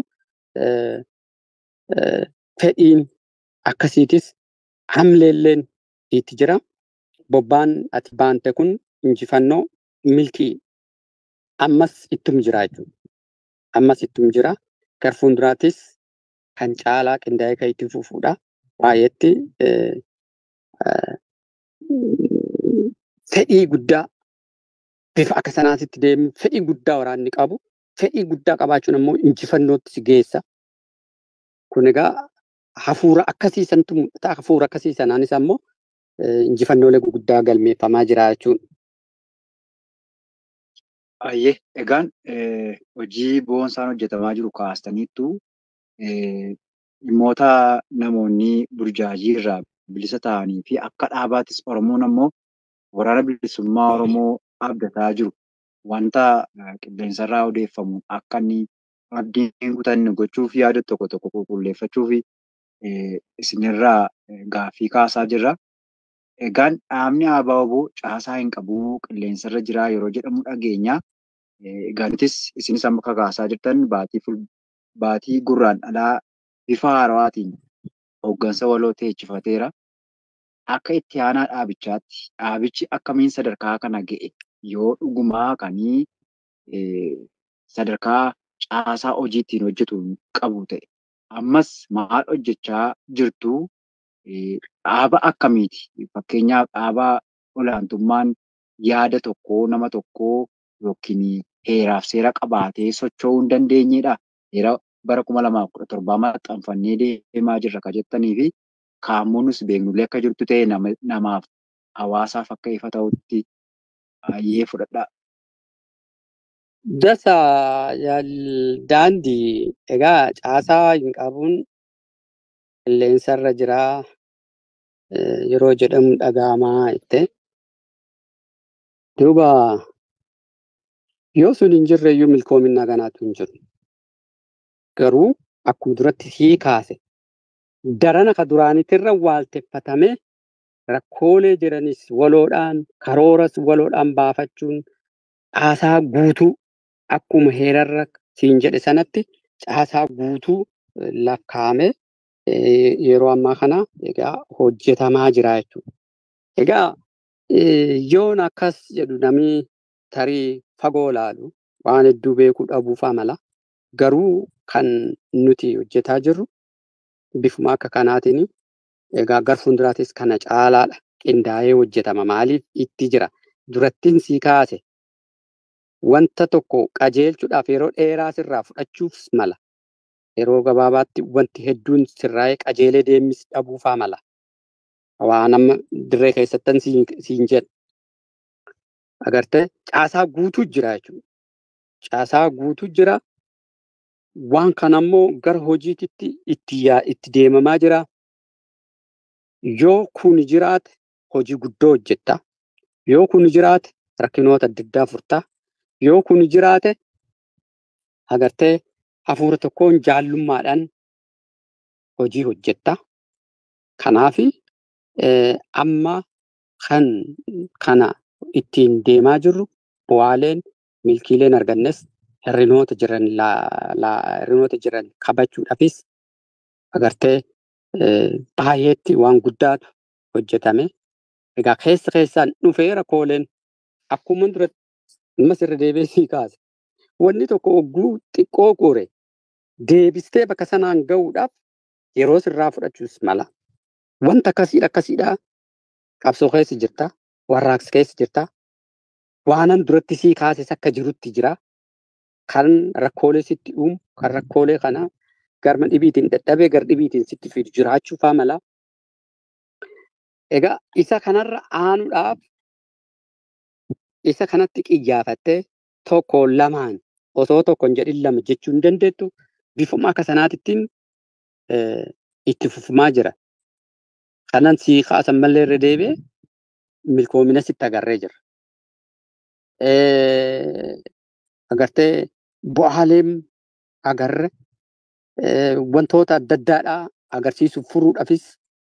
fedhiin akkasiitis hamleelleen itti jira. Bobbaan ati baante kun injifannoo milkii ammas ittum jira jechuudha. Ammas ittum jira. Gara fuulduraattis kan caalaa qindaa'ee kan itti fufuudha. Baay'eetti fedhii guddaa bifa akka sanaatitti deemu fedhii guddaa waraanni qabu fedhii guddaa qabaachuun ammoo injifannootti si geessa. Kun egaa hafuura akkasiisantu mul'ata. Hafuura akkasii sanaanis ammoo injifannoolee guguddaa galmeeffamaa jira jechuudha. Ayyee egaan hojii boonsaan hojjetamaa jiru kaastaniittu dhimmoota namoonni burjaajii irraa bilisa ta'anii fi akka dhaabaattis Oromoon ammoo waraana bilisummaa Oromoo abdataa jiru wanta qilleensarraa odeeffamu akka inni abdiin kutanne gochuuf yaada tokko tokko qulqulleeffachuu fi isinirraa gaaffii kaasaa jirra. Egaan dhaabni ABO caasaa hin qabu qilleensarra jira yeroo jedhamu dhageenya. Egaanitis isinis amma kakaasaa jirtan baatii baatii gurraan dhalaa bifa haarawaatiin hooggansa waloo teechifateera. Akka itti aanaa dhaabichaatti dhaabichi akkamiin sadarkaa kana ga'e yoo dhugumaa kanii sadarkaa caasaa hojii ittiin hojjetu qabu ta'e ammas maal hojjechaa jirtu dhaaba akkamiiti fakkeenyaaf dhaaba olaantummaan yaada tokkoo nama tokkoo yookiin heeraaf seera qabaatee socho'uu hin dandeenyedha. Seera bara kuma lamaaf kudha torbaa maxxanfannee deemaa jirra kan jettanii fi kaammoonus beeknullee akka jirtu ta'e namaaf hawaasaaf akka ifa ta'utti baay'ee fudhadhaa. Dasa daandii egaa caasaa hin qabuun qilleensarra jiraa yeroo jedhamu dhaga'amaa itti. Duuba yoo sun hin jirre iyyuu milkoominaa kanaatu hin jiru. Garuu akkuma duratti sii kaase darana ka duraanitirra waalteffatame rakkoolee jiranis waloodhaan karooras waloodhaan baafachuun caasaa guutuu akkuma heerarra siin jedhe sanatti caasaa guutuu lakkaa'ame yeroo ammaa kana egaa hojjetamaa jira jechuudha. Egaa yoon akkas jedhu namni tarii fagoo laalu waan hedduu beekuu dhabuufaa mala. Garuu kan nuti hojjetaa jirru bifuma akka kanaatiin egaa gara fuulduraatis kana caalaadha. Qindaa'ee hojjetama. Maaliif itti jira? Durattiin sii kaase wanta tokko qajeelchuudhaaf yeroo dheeraa sirraa fudhachuuf mala. Yeroo gabaabaatti wanti hedduun sirraa'ee qajeelee deemis dhabuufaa mala. Waan amma dirree keessattan siin jedhu. Agartee caasaa guutuu jira jechuudha. Caasaa guutuu jira. Waan kana immoo gara hojiititti itti deemamaa jira. Yoo kun jiraate hojii guddoo hojjetta. Yoo kun jiraate rakkinoota adda addaa furtaa. Yoo kun jiraate agartee hafuura tokkoon jaallummaadhaan hojii hojjetta. Kanaaf amma kan kana ittiin deemaa jirru bu'aaleen milkiileen argannes hirrinoota jiran hirrinoota jiran kabachuudhaafis agartee baay'eetti waan guddaatu hojjetame. Egaa keessa keessaan dhufeera kooleen akkuma duratti ammas irra deebi'ee sii kaase. Wanni tokko hogguu xiqqoo gore deebistee bakka sanaan gahuudhaaf yeroo sirraa fudhachuus mala. Wanta akkasiidha akkasiidha qabsoo keessa jirta warraaqsa keessa jirta waanan duratti sii kaases akka jirutti jira. Kan rakkoolee sitti uumu kan rakkoolee kana garma dhibiitiin dadhabee gar dhibiitiin sitti fidu jiraachuu faa mala. Egaa isa kanarra aanuudhaaf isa kanatti qiyyaafattee tokko lamaan osoo tokko hin jedhin lama jechuu hin dandeettu bifuma akka sanaatittiin itti fufumaa jira. Kanan sii kaasan mallee irra deebi'ee milkoomina sitti agarree jira. Agartee bu'aaleen agarre wantoota adda addaadhaa agarsiisuuf furuudhaafis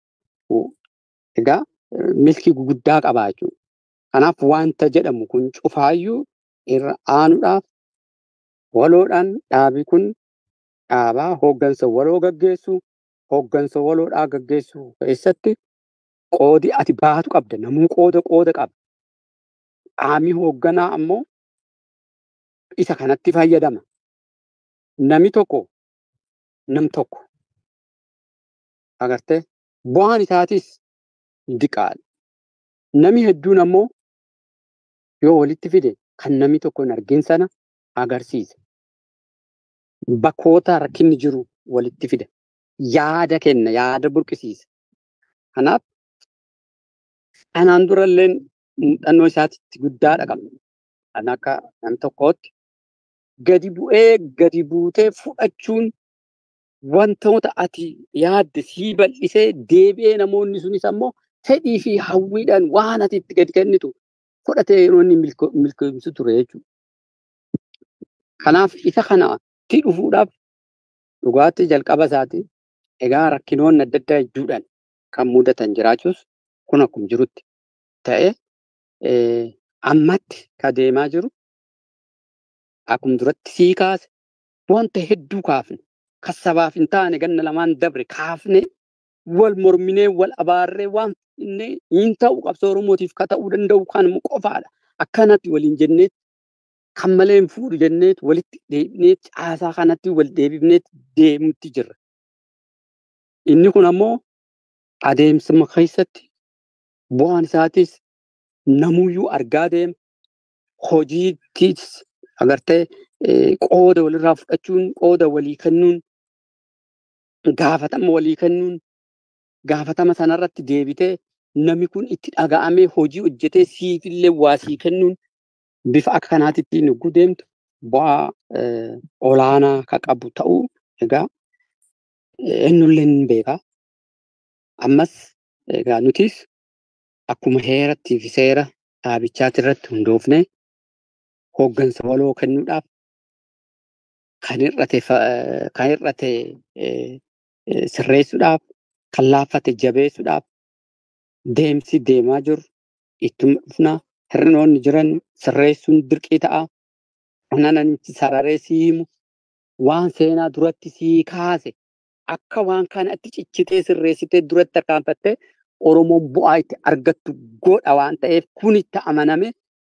egaa milkii guguddaa qabaa jechuudha. Kanaaf wanta jedhamu kun cufaayyuu irra aanuudhaaf waloodhaan dhaabi kun dhaabaa hooggansa waloo gaggeessu hooggansa waloodhaa gaggeessu keessatti qoodi ati baatu qabda namuu qooda qooda qaba. Qaamni hoogganaa ammoo isa kanatti fayyadama. Nami tokko nam tokko agartee bu'aan isaatis diqaadha. Nami hedduun ammoo yoo walitti fide kan namni tokko hin argin sana agarsiisa. Bakkoota rakkinni jiru walitti fida. Yaada kenna, yaada burqisiisa. Kanaaf kanaan durallee muuxannoo isaatti guddaadha qabna. Kan akka nam tokkootti gadi bu'ee gadi buutee fudhachuun wantoota ati yaadde sii bal'isee deebi'ee namoonni sunis ammoo fedhii fi hawwiidhaan waan ati itti gadi kennitu fudhatee yeroo inni milkoomsu ture jechuudha. Kanaaf isa kanatti dhufuudhaaf dhugaatii jalqaba isaati. Egaa rakkinoonni adda addaa hedduudhaan kan mudatan jiraachuus kun akkuma jirutti ta'ee ammatti ka deemaa jiru akkuma duratti sii kaase wanta hedduu kaafne kan sabaaf hin taane ganna lamaan dabre kaafne wal morminee wal abaarree waan inni hin ta'u qabsoo Oromootiif ka ta'uu danda'u kan qofaadha. Akkanatti waliin jennee kan malee hin fuudhu jennee walitti deebinee caasaa kanatti wal deebifnee deemutti jirra. Inni kun ammoo adeemsuma keessatti bu'aan isaatis namuyyuu argaa deema. Hojiittis agartee qooda walirraa fudhachuun qooda walii kennuun gaafatama walii kennuun gaafatama sanarratti deebitee namni kun itti dhaga'amee hojii hojjetee siifillee waa sii kennuun bifa akka kanaatitti nugguu deemtu bu'aa olaanaa ka qabu ta'uu egaa eenyullee ni beeka. Ammas egaa nutis akkuma heerattii fi seera dhaabichaati irratti hundoofne hooggansa waloo kennuudhaaf kan hir'ate kan hir'ate sirreessuudhaaf kan laaffate jabeessuudhaaf deemsi deemaa jiru ittuma dhufna hir'inoonni jiran sirreessuun dirqii ta'a. Onananichi sararee siimu waan seenaa duratti sii kaase akka waan kanatti cichitee sirreessitee duratti tarkaanfattee Oromoon bu'aa itti argattu godha waan ta'eef kun itti amaname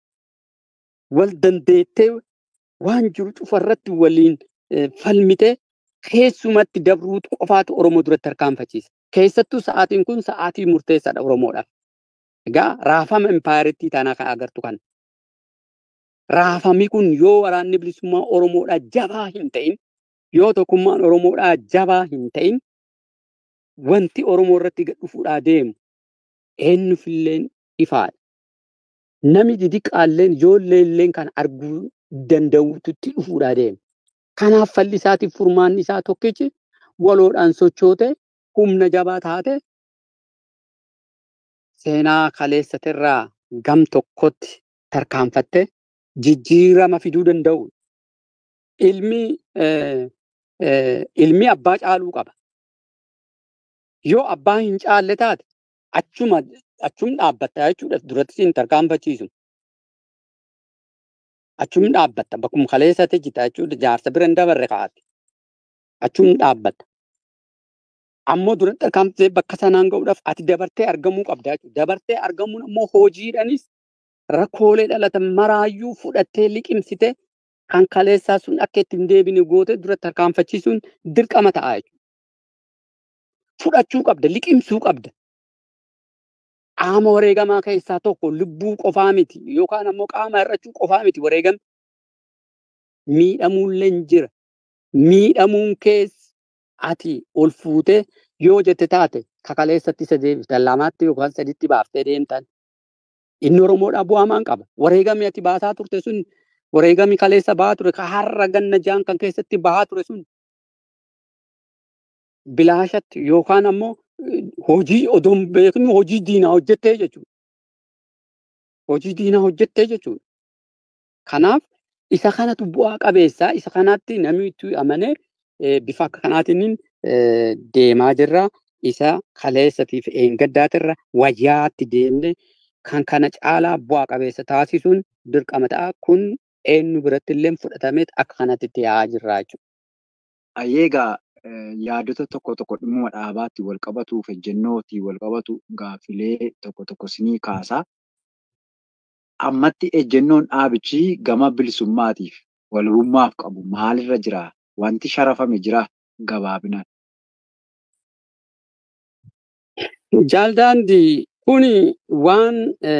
wal dandeettee waan jiru cufarratti waliin falmitee keessumatti dabruutu qofaatu Oromoo duratti tarkaanfachiisa. Keessattuu sa'aatiin kun sa'aatii murteessaadha Oromoodhaaf. Egaa raafama impaayiritti taanaa kan agartu kana. Raafamni kun yoo waraanni bilisummaa Oromoodhaa jabaa hin ta'in, yoo tokkummaan Oromoodhaa jabaa hin ta'in, wanti Oromoo irratti gad dhufuudhaa deemu eenyufilleen ifaadha. Nami didiqaalleen ijoollee illeen kan arguu danda'ututti dhufuudhaa deema. Kanaaf falli isaatiif furmaanni isaa tokkichi waloodhaan sochootee humna jabaa taate seenaa kaleessatirraa gam tokkotti tarkaanfattee jijjiirama fiduu danda'u. Ilmi ilmi abbaa caaluu qaba. Yoo abbaa hin caalle taate achuma achum dhaabbatta jechuudha duratti siin tarkaanfachiisu. Achum dhaabbatta. Bakkuma kaleessatti jita jechuudha. Jaarsa bira hin dabarre kaa'ate. Achum dhaabbatta. Ammoo duratti tarkaanfatee bakka sanaan ga'uudhaaf ati dabartee argamuu qabda jechuudha. Dabartee argamuun ammoo hojiidhaanis rakkoolee dhalatan maraayyuu fudhattee liqimsite kan kaleessaa sun akka itti hin deebine goote duratti tarkaanfachiisuun dirqama ta'a jechuudha. Fudhachuu qabda, liqimsuu qabda. Qaama wareegamaa keessaa tokko lubbuu qofaa miti yookaan ammoo qaama hir'achuu qofaa miti wareegame. Miidhamuullee hin jira. Miidhamuun keessa ati ol fuutee yoo jette taate kakaleessatti isa deebiftan lamaatti yookaan saditti baaftee deemtan. Inni Oromoodhaa bu'aa maan qaba. Wareegami ati baasaa turte sun wareegami kaleessa bahaa ture ka har'a ganna jaan kan keessatti bahaa ture sun bilaashatti yookaan ammoo hojii odoo hin beeknu hojii diinaa hojjettee jechuudha. Hojii diinaa hojjettee jechuudha. Kanaaf isa kanatu bu'aa qabeessaa isa kanaatti namni itti amanee bifa akka kanaatiin deemaa jirra. Isa kaleessatiif eeggaddaatirra wayyaatti deemnee kan kana caalaa bu'aa qabeessa taasisuun dirqama ta'a. Kun eenyu biratti illee fudhatamee akka kanatti itti yaa'aa jirra jechuudha. Ayyeegaa yaadota tokko tokko dhimma dhaabaatti wal qabatu, ejjennootti wal qabatu gaaffilee tokko tokko sinii kaasaa. Ammatti ejjennoon dhaabichi gama bilisummaatiif walabummaaf qabu maalirra jira? Wanti sharafame jira gabaabinaan. Jaaldaandi kuni waan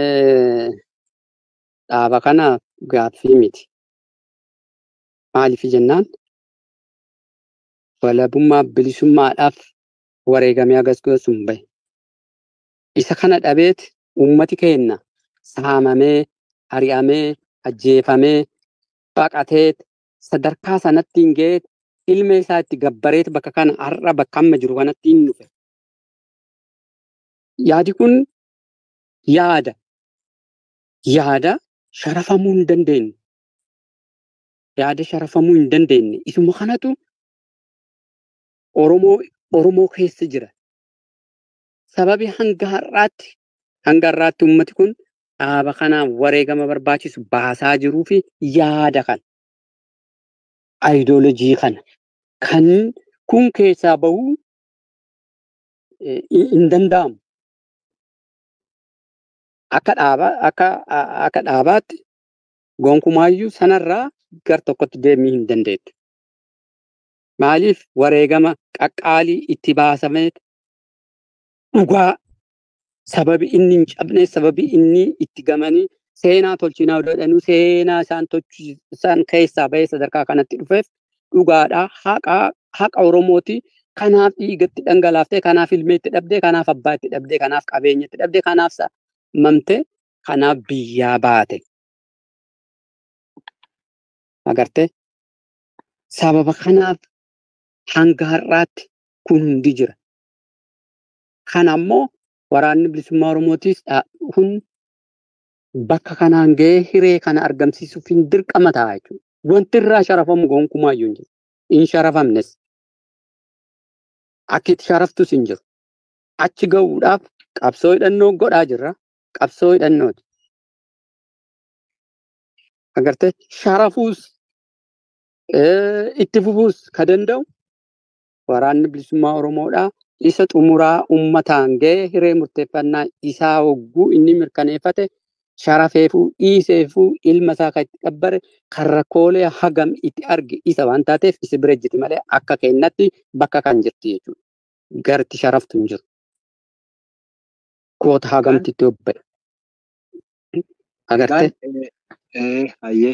dhaaba kanaaf gaaffii miti. Maaliif jennaan walabummaa bilisummaadhaaf wareegamee agarsiisu hin bahe. Isa kana dhabeet uummati keenya saamamee, ari'amee, ajjeefamee, baqatee sadarkaa sanatti hin ga'eet ilma isaa itti gabbareet bakka kana har'a bakka amma jiru kanatti hin dhufe. Yaadi kun yaada. Yaada sharafamuu hin dandeenye. Yaada sharafamuu hin dandeenye. Isuma kanatu Oromoo Oromoo keessa jira. Sababi hanga har'aatti hanga har'aatti uummati kun dhaaba kanaaf wareegama barbaachisu baasaa jiruu fi yaada kana. Ayidoolojii kana. Kan kun keessaa bahuu hin danda'amu. Akka dhaabaa akka akka dhaabaatti gonkumaayyuu sanarraa gar tokkotti deemuu hin dandeettu. Maaliif wareegama qaqqaalii itti baasamee dhugaa sababi inni hin cabne sababi inni itti gamanii seenaa tolchinaa jedhanuu seenaa isaan tolchisan keessaa bahee sadarkaa kanatti dhufeef dhugaadhaa haqa haqa Oromooti. Kanaaf dhiigatti dhangalaaftee kanaaf ilmeetti dhabdee kanaaf abbaatti dhabdee kanaaf qabeenyatti dhabdee kanaaf mamtee kanaaf biyyaa baate. Agartee sababa kanaaf hanga har'aatti kun hundi jira. Kana ammoo waraanni bilisummaa Oromootiis kun bakka kanaan ga'ee hiree kana argamsiisuuf hin dirqama ta'a jechuudha. Wanti irraa sharafamu gonkumaayyuu hin jiru. Hin sharafamnes. Akka itti sharaftus hin jiru. Achi ga'uudhaaf qabsoo hidhannoo godhaa jirra. Qabsoo hidhannooti. Agartee sharafuus itti fufuus ka danda'u waraanni bilisummaa Oromoodhaa isa xumuraa uummataan ga'e hiree murteeffannaa isaa hogguu inni mirkaneeffate sharafeefuu dhiiseefuu ilma isaa kan itti gabbare kan rakkoolee hagam itti arge isa waan taateef isi bira jirti malee akka kennatti bakka kan jirti jechuudha. Garti sharaftu hin jiru. Koota hagamti itti obba'e. Agartee? Hayyee.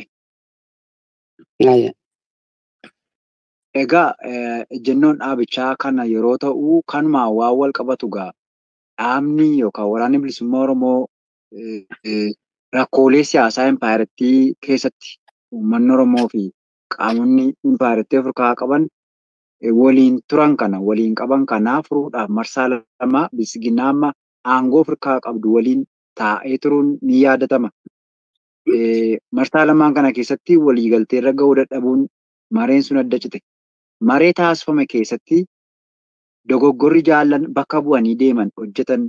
Egaa ejjennoon dhaabichaa kana yeroo ta'u kanumaan waan wal qabatu gaa dhaabni yookaan waraanni bilisummaa Oromoo rakkoolee siyaasaa impaayarettii keessatti uummanni Oromoo fi qaamonni impaayarettii Afrikaa qaban waliin turan kana waliin qaban kanaa furuudhaaf marsaa lama bilisiginnaa amma aangoo Afrikaa qabdu waliin taa'ee turuun ni yaadatama. Marsaa lamaan kana keessatti waliigaltee irra gahuu dadhabuun mareen sun adda cite. Maree taasifame keessatti dogoggorri jaallan bakka bu'anii deeman hojjetan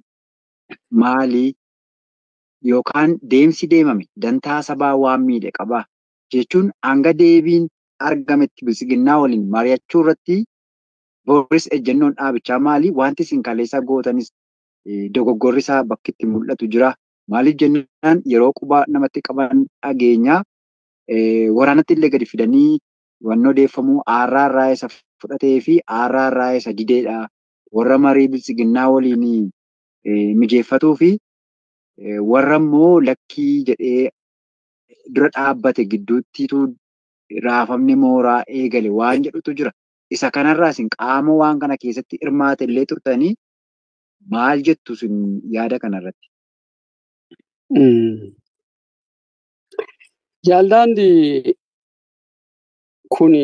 maalii yookaan deemsi deemame dantaa sabaa waan miidhe qabaa jechuun hanga deebiin argametti bilisiginnaa waliin mari'achuu irratti boris ejjennoon dhaabichaa maali? Wanti isin kaleessa gootanis dogoggorri isaa bakki itti mul'atu jira. Maaliif jennaan yeroo quba namatti qaban dhageenyaa waraanatti illee gadi fidanii wanni odeeffamuu aarraa irraa isa fudhatee fi aarraa irraa isa dideedha. Warra marii bilisiginnaa waliin mijeeffatuu fi warra immoo lakkii jedhee dura dhaabbate gidduuttitu raafamni mooraa eegale waan jedhutu jira. Isa kanarraa isin qaama waan kana keessatti hirmaate illee turtanii maal jettu isin yaada kanarratti? Jaaldaandi kun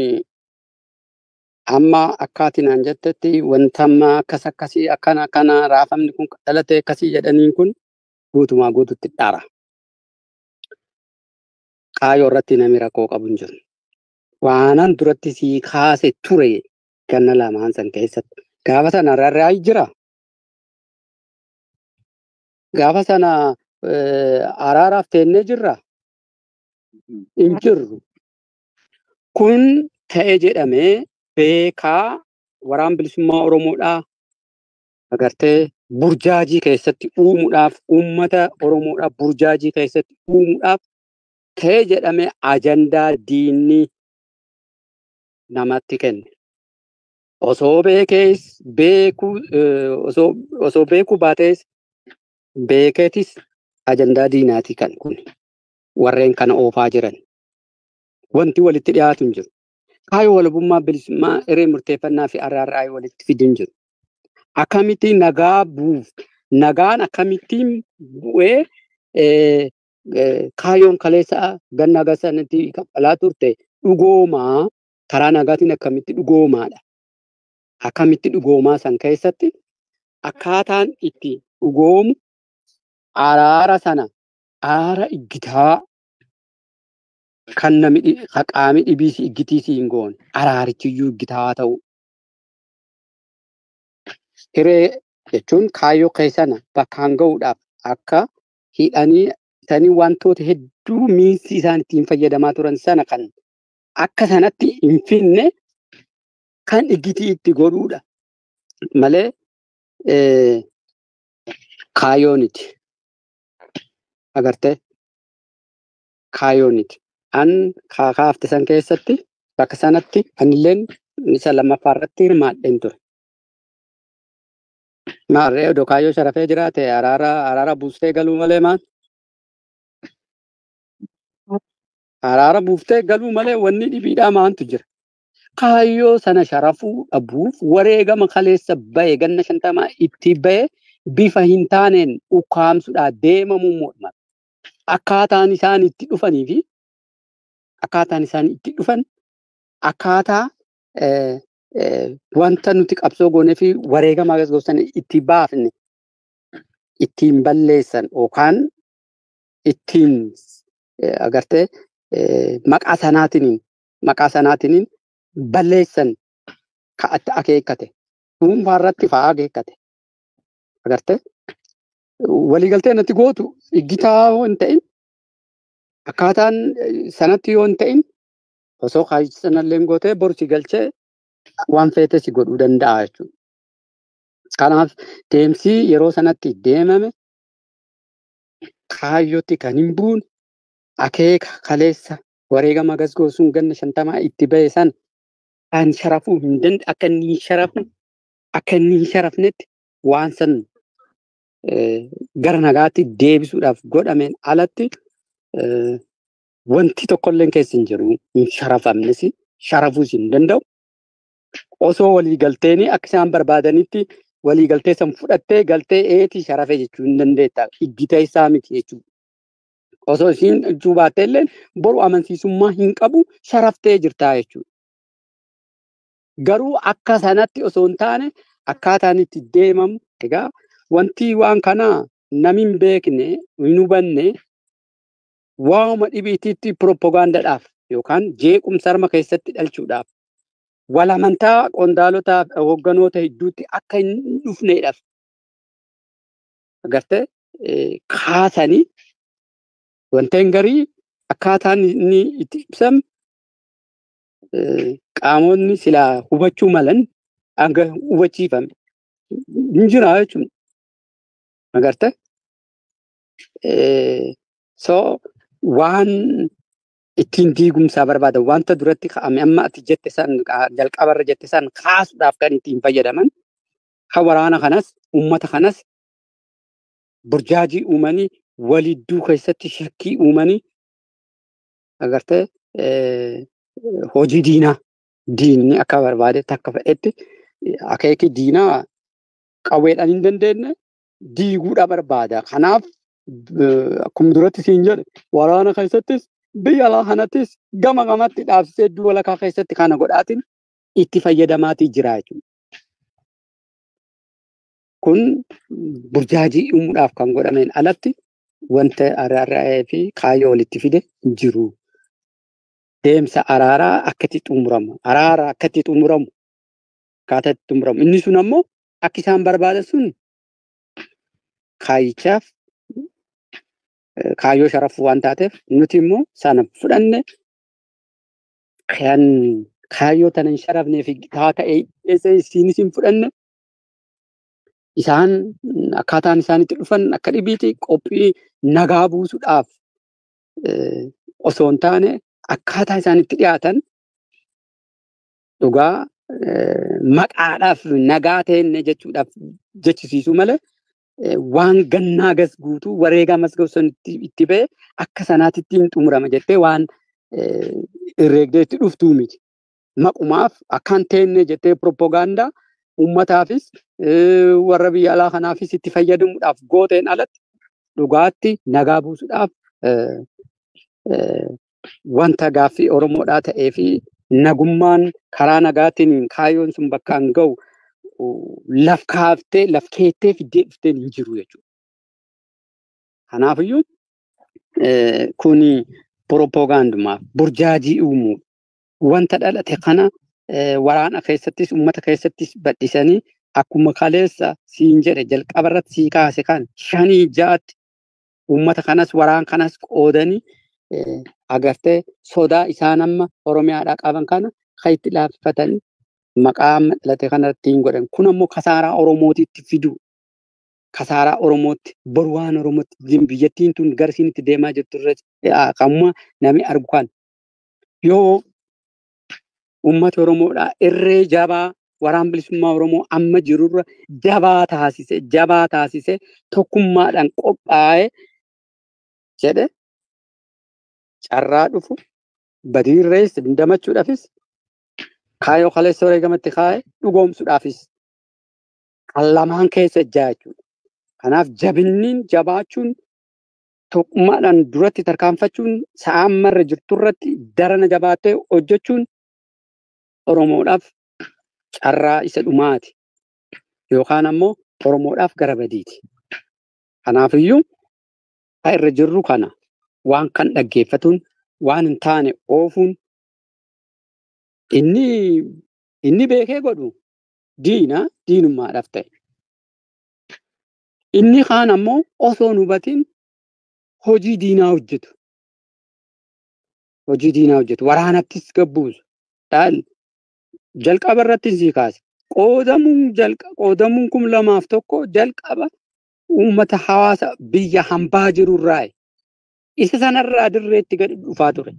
amma akkaatiin aan jettetti wanta amma akkas akkasii akkana akkana raafamni kun dhalate akkasii jedhaniin kun guutumaa guututti dhaara. Kaayoo irratti namni rakkoo qabu hin jiru. Waanan duratti sii kaase ture ganna lamaan san keessatti. Gaafa sana rarraa jira. Gaafa sana araaraaf teennee jirra. Hin jirru. Kun ta'e jedhamee beekaa waraan bilisummaa Oromoodhaa agartee burjaajii keessatti uumuudhaaf uummata Oromoodhaaf burjaajii keessatti uumuudhaaf ta'e jedhamee ajandaa diinni namatti kenne. Osoo beekees beekuu osoo osoo beekuu baatees beekeetis ajandaa diinaati kan kun warreen kana oofaa jiran. Wanti walitti dhiyaatu hin jiru. Kaayoo walabummaa bilisummaa hiree murteeffannaa fi araarraa walitti fidu hin jiru. Akkamitti nagaa buuf nagaan akkamittiin bu'ee kaayoon kaleessa ganna gasanatti kaffalaa turte dhugoomaa karaa nagaatiin akkamitti dhugoomaadha. Akkamitti dhugoomaa san keessatti akkaataan itti dhugoomu araara sana araara iggitaa kan nami qaami dhibiisi iggitiisi hin goone araarichiyyuu iggitaa ta'u. Hiree jechuun kaayyoo keessana bakkaan ga'uudhaaf akka hidhanii sanii wantoota hedduu miinsi isaan ittiin fayyadamaa turan sana kan akka sanatti hin finne kan iggitii itti godhuudha. Malee kaayooniti. Agartee kaayooniti. An kaafte san keessatti bakka sanatti anilleen isa lammaffaa irratti hirmaadheen ture. Maarree odoo kaayyoo sharafee jiraate araara araara buustee galuu malee maal? Araara buuftee galuu malee wanni dhibiidhaa maantu jira. Kaayyoo sana sharafuu dhabuuf wareegama kaleessa bahe ganna shantamaa itti bahe bifa hin taaneen ukkaamsuudhaa deemamuu morma. Akkaataan isaan itti dhufanii fi akkaataan isaan itti dhufan akkaataa wanta nuti qabsoo goonee fi wareegama gosan itti baafne ittiin balleessan yookaan ittiin agartee maqaa sanaatiin maqaa sanaatiin balleessan ka'atti akeekkate dhuunfaa irratti fa'aa akeekkate agartee waliigaltee natti gootu iggitaa yoo hin ta'in akkaataan sanatti yoo hin ta'in osoo kaayyoo sanallee gootee borsi galchee waan feete si godhuu danda'a jechuudha. Kanaaf deemsi yeroo sanatti deemame kaayyootti kan hin buune akeeka kaleessa wareegama gasgoosuun ganna shantamaa itti bahe san kan sharafuu hin danda'e akka inni hin sharafne akka inni hin sharafnetti waan san gara nagaatti deebisuudhaaf godhameen alatti wanti tokkolleen keessa hin jiru hin sharafamnes sharafuus hin danda'u. Osoo waliigalteen akka isaan barbaadanitti waliigaltee san fudhattee galtee eetii sharafe jechuu hin dandeetta. Iggitee isaa miti jechuudha. Osoo isiin jechuu baattee illee boru amansiisummaa hin qabu sharaftee jirtaa jechuudha. Garuu akka sanatti osoo hin taane akkaataan itti deemamu egaa wanti waan kanaa nami hin beekne hin hubanne waanuma dhibiitiitti piroopagaandaadhaaf yookaan jeequmsa harma keessatti dhalchuudhaaf wal amantaa qondaalotaa hoogganoota hedduutti akka hin dhufneedhaaf agartee kaasanii wanteen garii akkaataan inni itti ibsame qaamonni silaa hubachuu malan hanga hubachiifame hin jira jechuudha. Agartee? So waan ittiin diigumsaa barbaadan wanta duratti ka'ame amma ati jette san jalqabarra jette san kaasuudhaaf kan ittiin fayyadaman kan waraana kanas uummata kanas burjaajii uumanii walidduu keessatti shakkii uumanii agartee hojii diinaa diinni akka barbaadetti akka fedhetti akeeki diinaa qawweedhaan hin dandeenye diiguudha barbaada. Kanaaf akkuma duratti siin jedhe waraana keessattis biyya alaa kanattis gama gamatti dhaabsisee iddoo walakkaa keessatti kana godhaatiin itti fayyadamaatii jira jechuudha. Kun burjaajii uumuudhaaf kan godhameen alatti wanta araara'ee fi kaayyoo walitti fide hin jiru. Deemsa araaraa akka itti xumuramu, araara akka itti xumuramu, akkaataa itti xumuramu. Inni sun ammoo akka isaan barbaadan sun kaayyichaaf kaayyoo sharafuu waan taateef nuti immoo sana fudhanne kan kaayyoo tana hin sharafnee fi haa ta'e isiinis hin fudhanne isaan akkaataan isaan itti dhufan akka dhibiiti qophii nagaa buusuudhaaf osoo hin taane akkaataa isaan itti dhiyaatan dhugaa maqaadhaaf nagaa ta'enne jechuudhaaf jechisiisuu malee waan gannaa gas guutuu wareegaa masgabsan itti ba'e akka sanaatti ittiin xumurama jettee waan herreegdee itti dhuftuu miti. Maqumaaf akkaan teenne jettee propoogaandaa uummataafis warra biyya alaa kanaafis itti fayyadamuudhaaf gooteen alatti dhugaatti nagaa buusuudhaaf wanta gaaffii Oromoodhaa ta'ee fi nagummaan karaa nagaatiin kaayyoon sun bakka hin ga'u laf kaaftee laf keettee fiddee dhufteen hin jiru jechuudha. Kanaafiyyuu kuni propoogaandumaaf burjaajii uumuu wanta dhalate kana waraana keessattis uummata keessattis bal'isanii akkuma kaleessa siin jedhe jalqaba irratti sii kaase kan shanii jaatti uummata kanas waraan kanas qoodanii agartee sodaa isaan amma Oromiyaadhaa qaban kana kan itti laaffatanii maqaa amma dhalate kanatti hin godhan. Kun ammoo kasaaraa Oromootitti fidu. Kasaaraa Oromootti boru waan Oromootti biyyattiin tun garsiin itti deemaa jirtu irratti kamuma namni argu kan yoo uummata Oromoodhaa irree jabaa waraan bilisummaa Oromoo amma jirurra jabaa taasise jabaa taasise tokkummaadhaan qophaa'ee jedhe carraa dhufu badiirrees damachuudhaafis kaayyoo kaleessa wareegamatti kaa'e dhugoomsuudhaafis kan lamaan keessa ejjaa jechuudha. Kanaaf jabinniin jabaachuun tokkummaadhaan duratti tarkaanfachuun sa'aan marra jirturratti darana jabaattee hojjechuun Oromoodhaaf carraa isa dhumaati. Yookaan ammoo Oromoodhaaf gara badiiti. Kanaafiyyuu kan irra jirru kana waan kan dhaggeeffatuun waan hin taane oofuun inni inni beekee godhu diina diinummaadhaaf ta'e. Inni kaan ammoo osoo hin hubatiin hojii diinaa hojjetu. Hojii diinaa hojjetu. Waraanattis gabbuusu. Jalqaba irratti sii kaase. Qoodamuun qoodamuun kum lamaaf tokko jalqaba uummata hawaasa biyya hambaa jirurraa isa sanarraa dirreetti gadi dhufaa ture.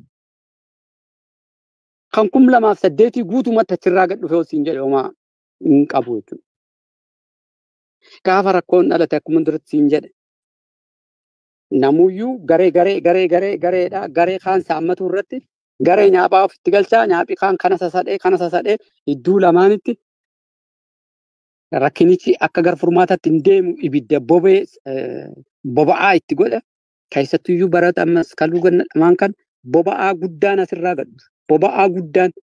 Kan kum lamaaf saddeetii guutumatti achirraa gad dhufee siin jedhe homaa hin qabu jechuudha. Gaafa rakkoon dhalate akkuma duratti siin jedhe. Namuyyuu garee garee garee garee gareedha garee kaan saammatu irratti garee nyaaphaa ofitti galchaa nyaaphi kaan kana sasadhee kana sasadhee idduu lamaanitti rakkinichi akka gara furmaataatti hin deemu ibidda bobee boba'aa itti godha. Keessattuyyuu barata ammas kaluu ganna dhamaan kan boba'aa guddaan asirraa gadhu. Boba'aa guddaan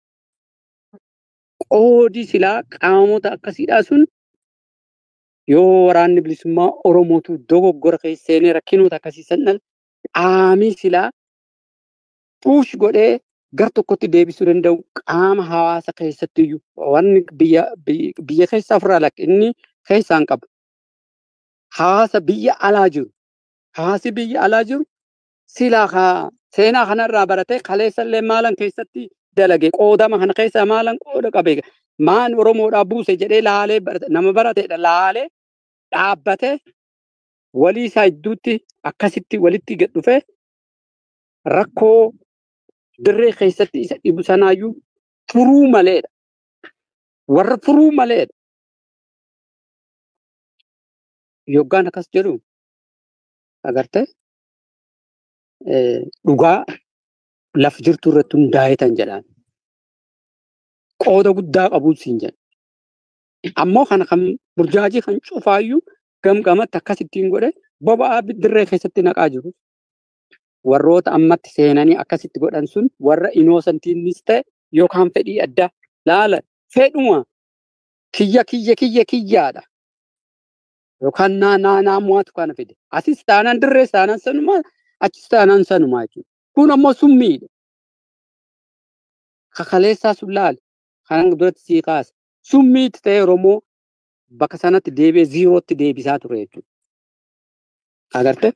qoodi silaa qaamota akkasiidhaa sun yoo waraanni bilisummaa Oromootu dogoggora keessa seenee rakkinoota akkasii san dhala qaamii silaa puush godhee gar tokkotti deebisuu danda'u qaama hawaasa keessattiyyuu wanni biyya biyya keessaa ofirraa lakka inni keessaan qabu. Hawaasa biyya alaa jiru. Hawaasi biyya alaa jiru silaa kaa seenaa kanarraa baratee kaleessallee maalan keessatti dalage qoodama kana keessa maalan qooda qabe maan oromoodhaa buuse jedhee laalee nama barateedha laalee dhaabbate walii isaa gidduutti akkasitti walitti gad dhufe rakkoo dirree keessatti isa dhibu sanaayyuu furuu maleedha. Warra furuu maleedha. Yoggaan akkas jedhu agartee dhugaa laf jirtu irratti hundaa'ee tan jedhaan. Qooda guddaa qabuun siin jedha. Ammoo kana kan burjaajii kan cufaayyuu gamgamatti akkasittiin godhe boba'aa dirree keessatti naqaa jiru. Warroota ammatti seenanii akkasitti godhan sun warra inoosantiinis ta'e yookaan fedhii addaa laala fedhuma kiyya kiyya kiyya kiyyaadha. Yookaan naa naa naa mo'atu kana fide. Asis taanaan dirree taanaan sanumaa achis taanaan sanumaa jechuudha. Kun ammoo summiidha. Kakaleessaa sun laale kan duratti sii kaasa. Summiitti ta'e Oromoo bakka sanatti deebi'ee ziirootti deebisaa ture jechuudha. Agartee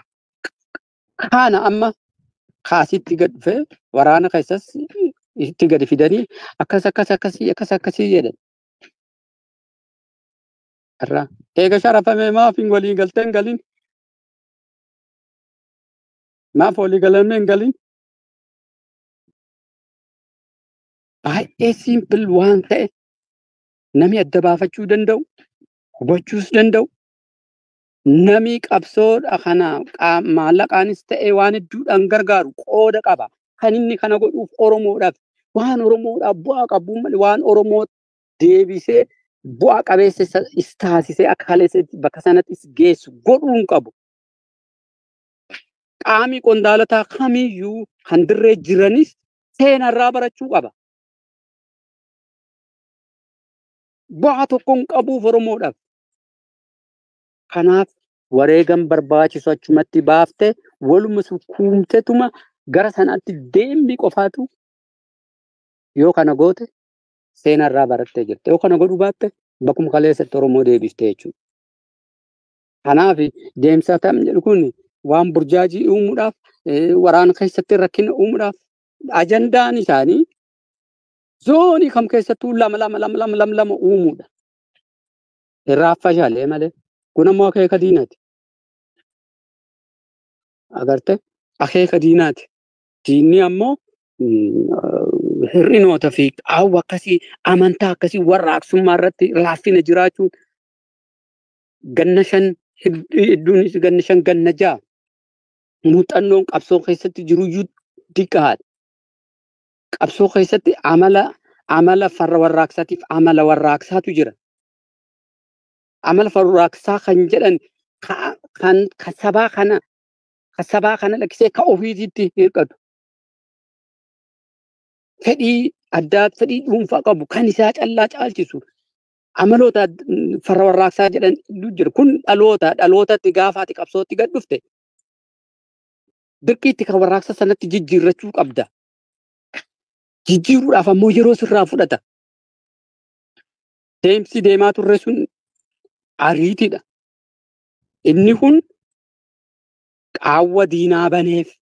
kana amma kaasitti gad dhufee waraana keessas itti gadi fidanii akkas akkas akkasii akkas akkasii jedhan. Irraa eega sharafame maaf hin walii galtee hin galin? Maaf walii galame hin galin? Baay'ee siimpil waan ta'e namni adda baafachuu danda'u, hubachuus danda'u, namni qabsoodha kana maallaqaanis ta'e waan hedduudhaan gargaaru qooda qaba. Kan inni kana godhuuf Oromoodhaaf waan Oromoodhaaf bu'aa qabu malee waan Oromoo deebisee bu'aa qabeessa is taasisee akka kaleessatti bakka sanattis geessu godhuun qabu. Qaamii qondaalotaa kamiyyuu kan dirree jiranis seenarraa barachuu qaba. Bu'aa tokkoon qabuuf Oromoodhaaf. Kanaaf wareegan barbaachisu achumatti baaftee waluma sukkuumtetuma gara sanaatti deembi qofaatu yoo kana goote seenarraa barattee jirte. Yoo kana godhuu baatte bakkuma kaleessatti Oromoo deebiftee jechuudha. Kanaaf deemsa tam jedhu kun waan burjaajii uumuudhaaf waraana keessatti rakkina uumuudhaaf ajandaan isaanii zoonii kam keessattuu lama lama lama lama lama lama uumuudha. Irraa fashaalee malee kun ammoo akeeka diinaati. Agarte akeeka diinaati. Diinni ammoo hir'inoota fi qaawwa akkasii amantaa akkasii warraaqsummaa irratti laaffina jiraachuun ganna shan hedduunis ganna shan ganna ja'a muuxannoon qabsoo keessatti jiruyyuu diqqaadha. Qabsoo keessatti amala amala farra warraaqsaatiif amala warraaqsaatu jira. Amala warraaqsaa kan jedhan kan sabaa kana kan sabaa kana lakkisee ka ofiitiitti hirkatu. Fedhii addaa fedhii dhuunfaa qabu kan isaa callaa caalchisu amaloota farra warraaqsaa jedhan jira. Kun dhaloota dhalootatti gaafaati qabsootti gad dhufte. Dirqiitti kan warraaqsa sanatti jijjiirrachuu qabda. Jijjiiruudhaaf ammoo yeroo sirraa fudhata. Deemsi deemaa turre sun ariitiidha. Inni kun qaawwa diinaa baneef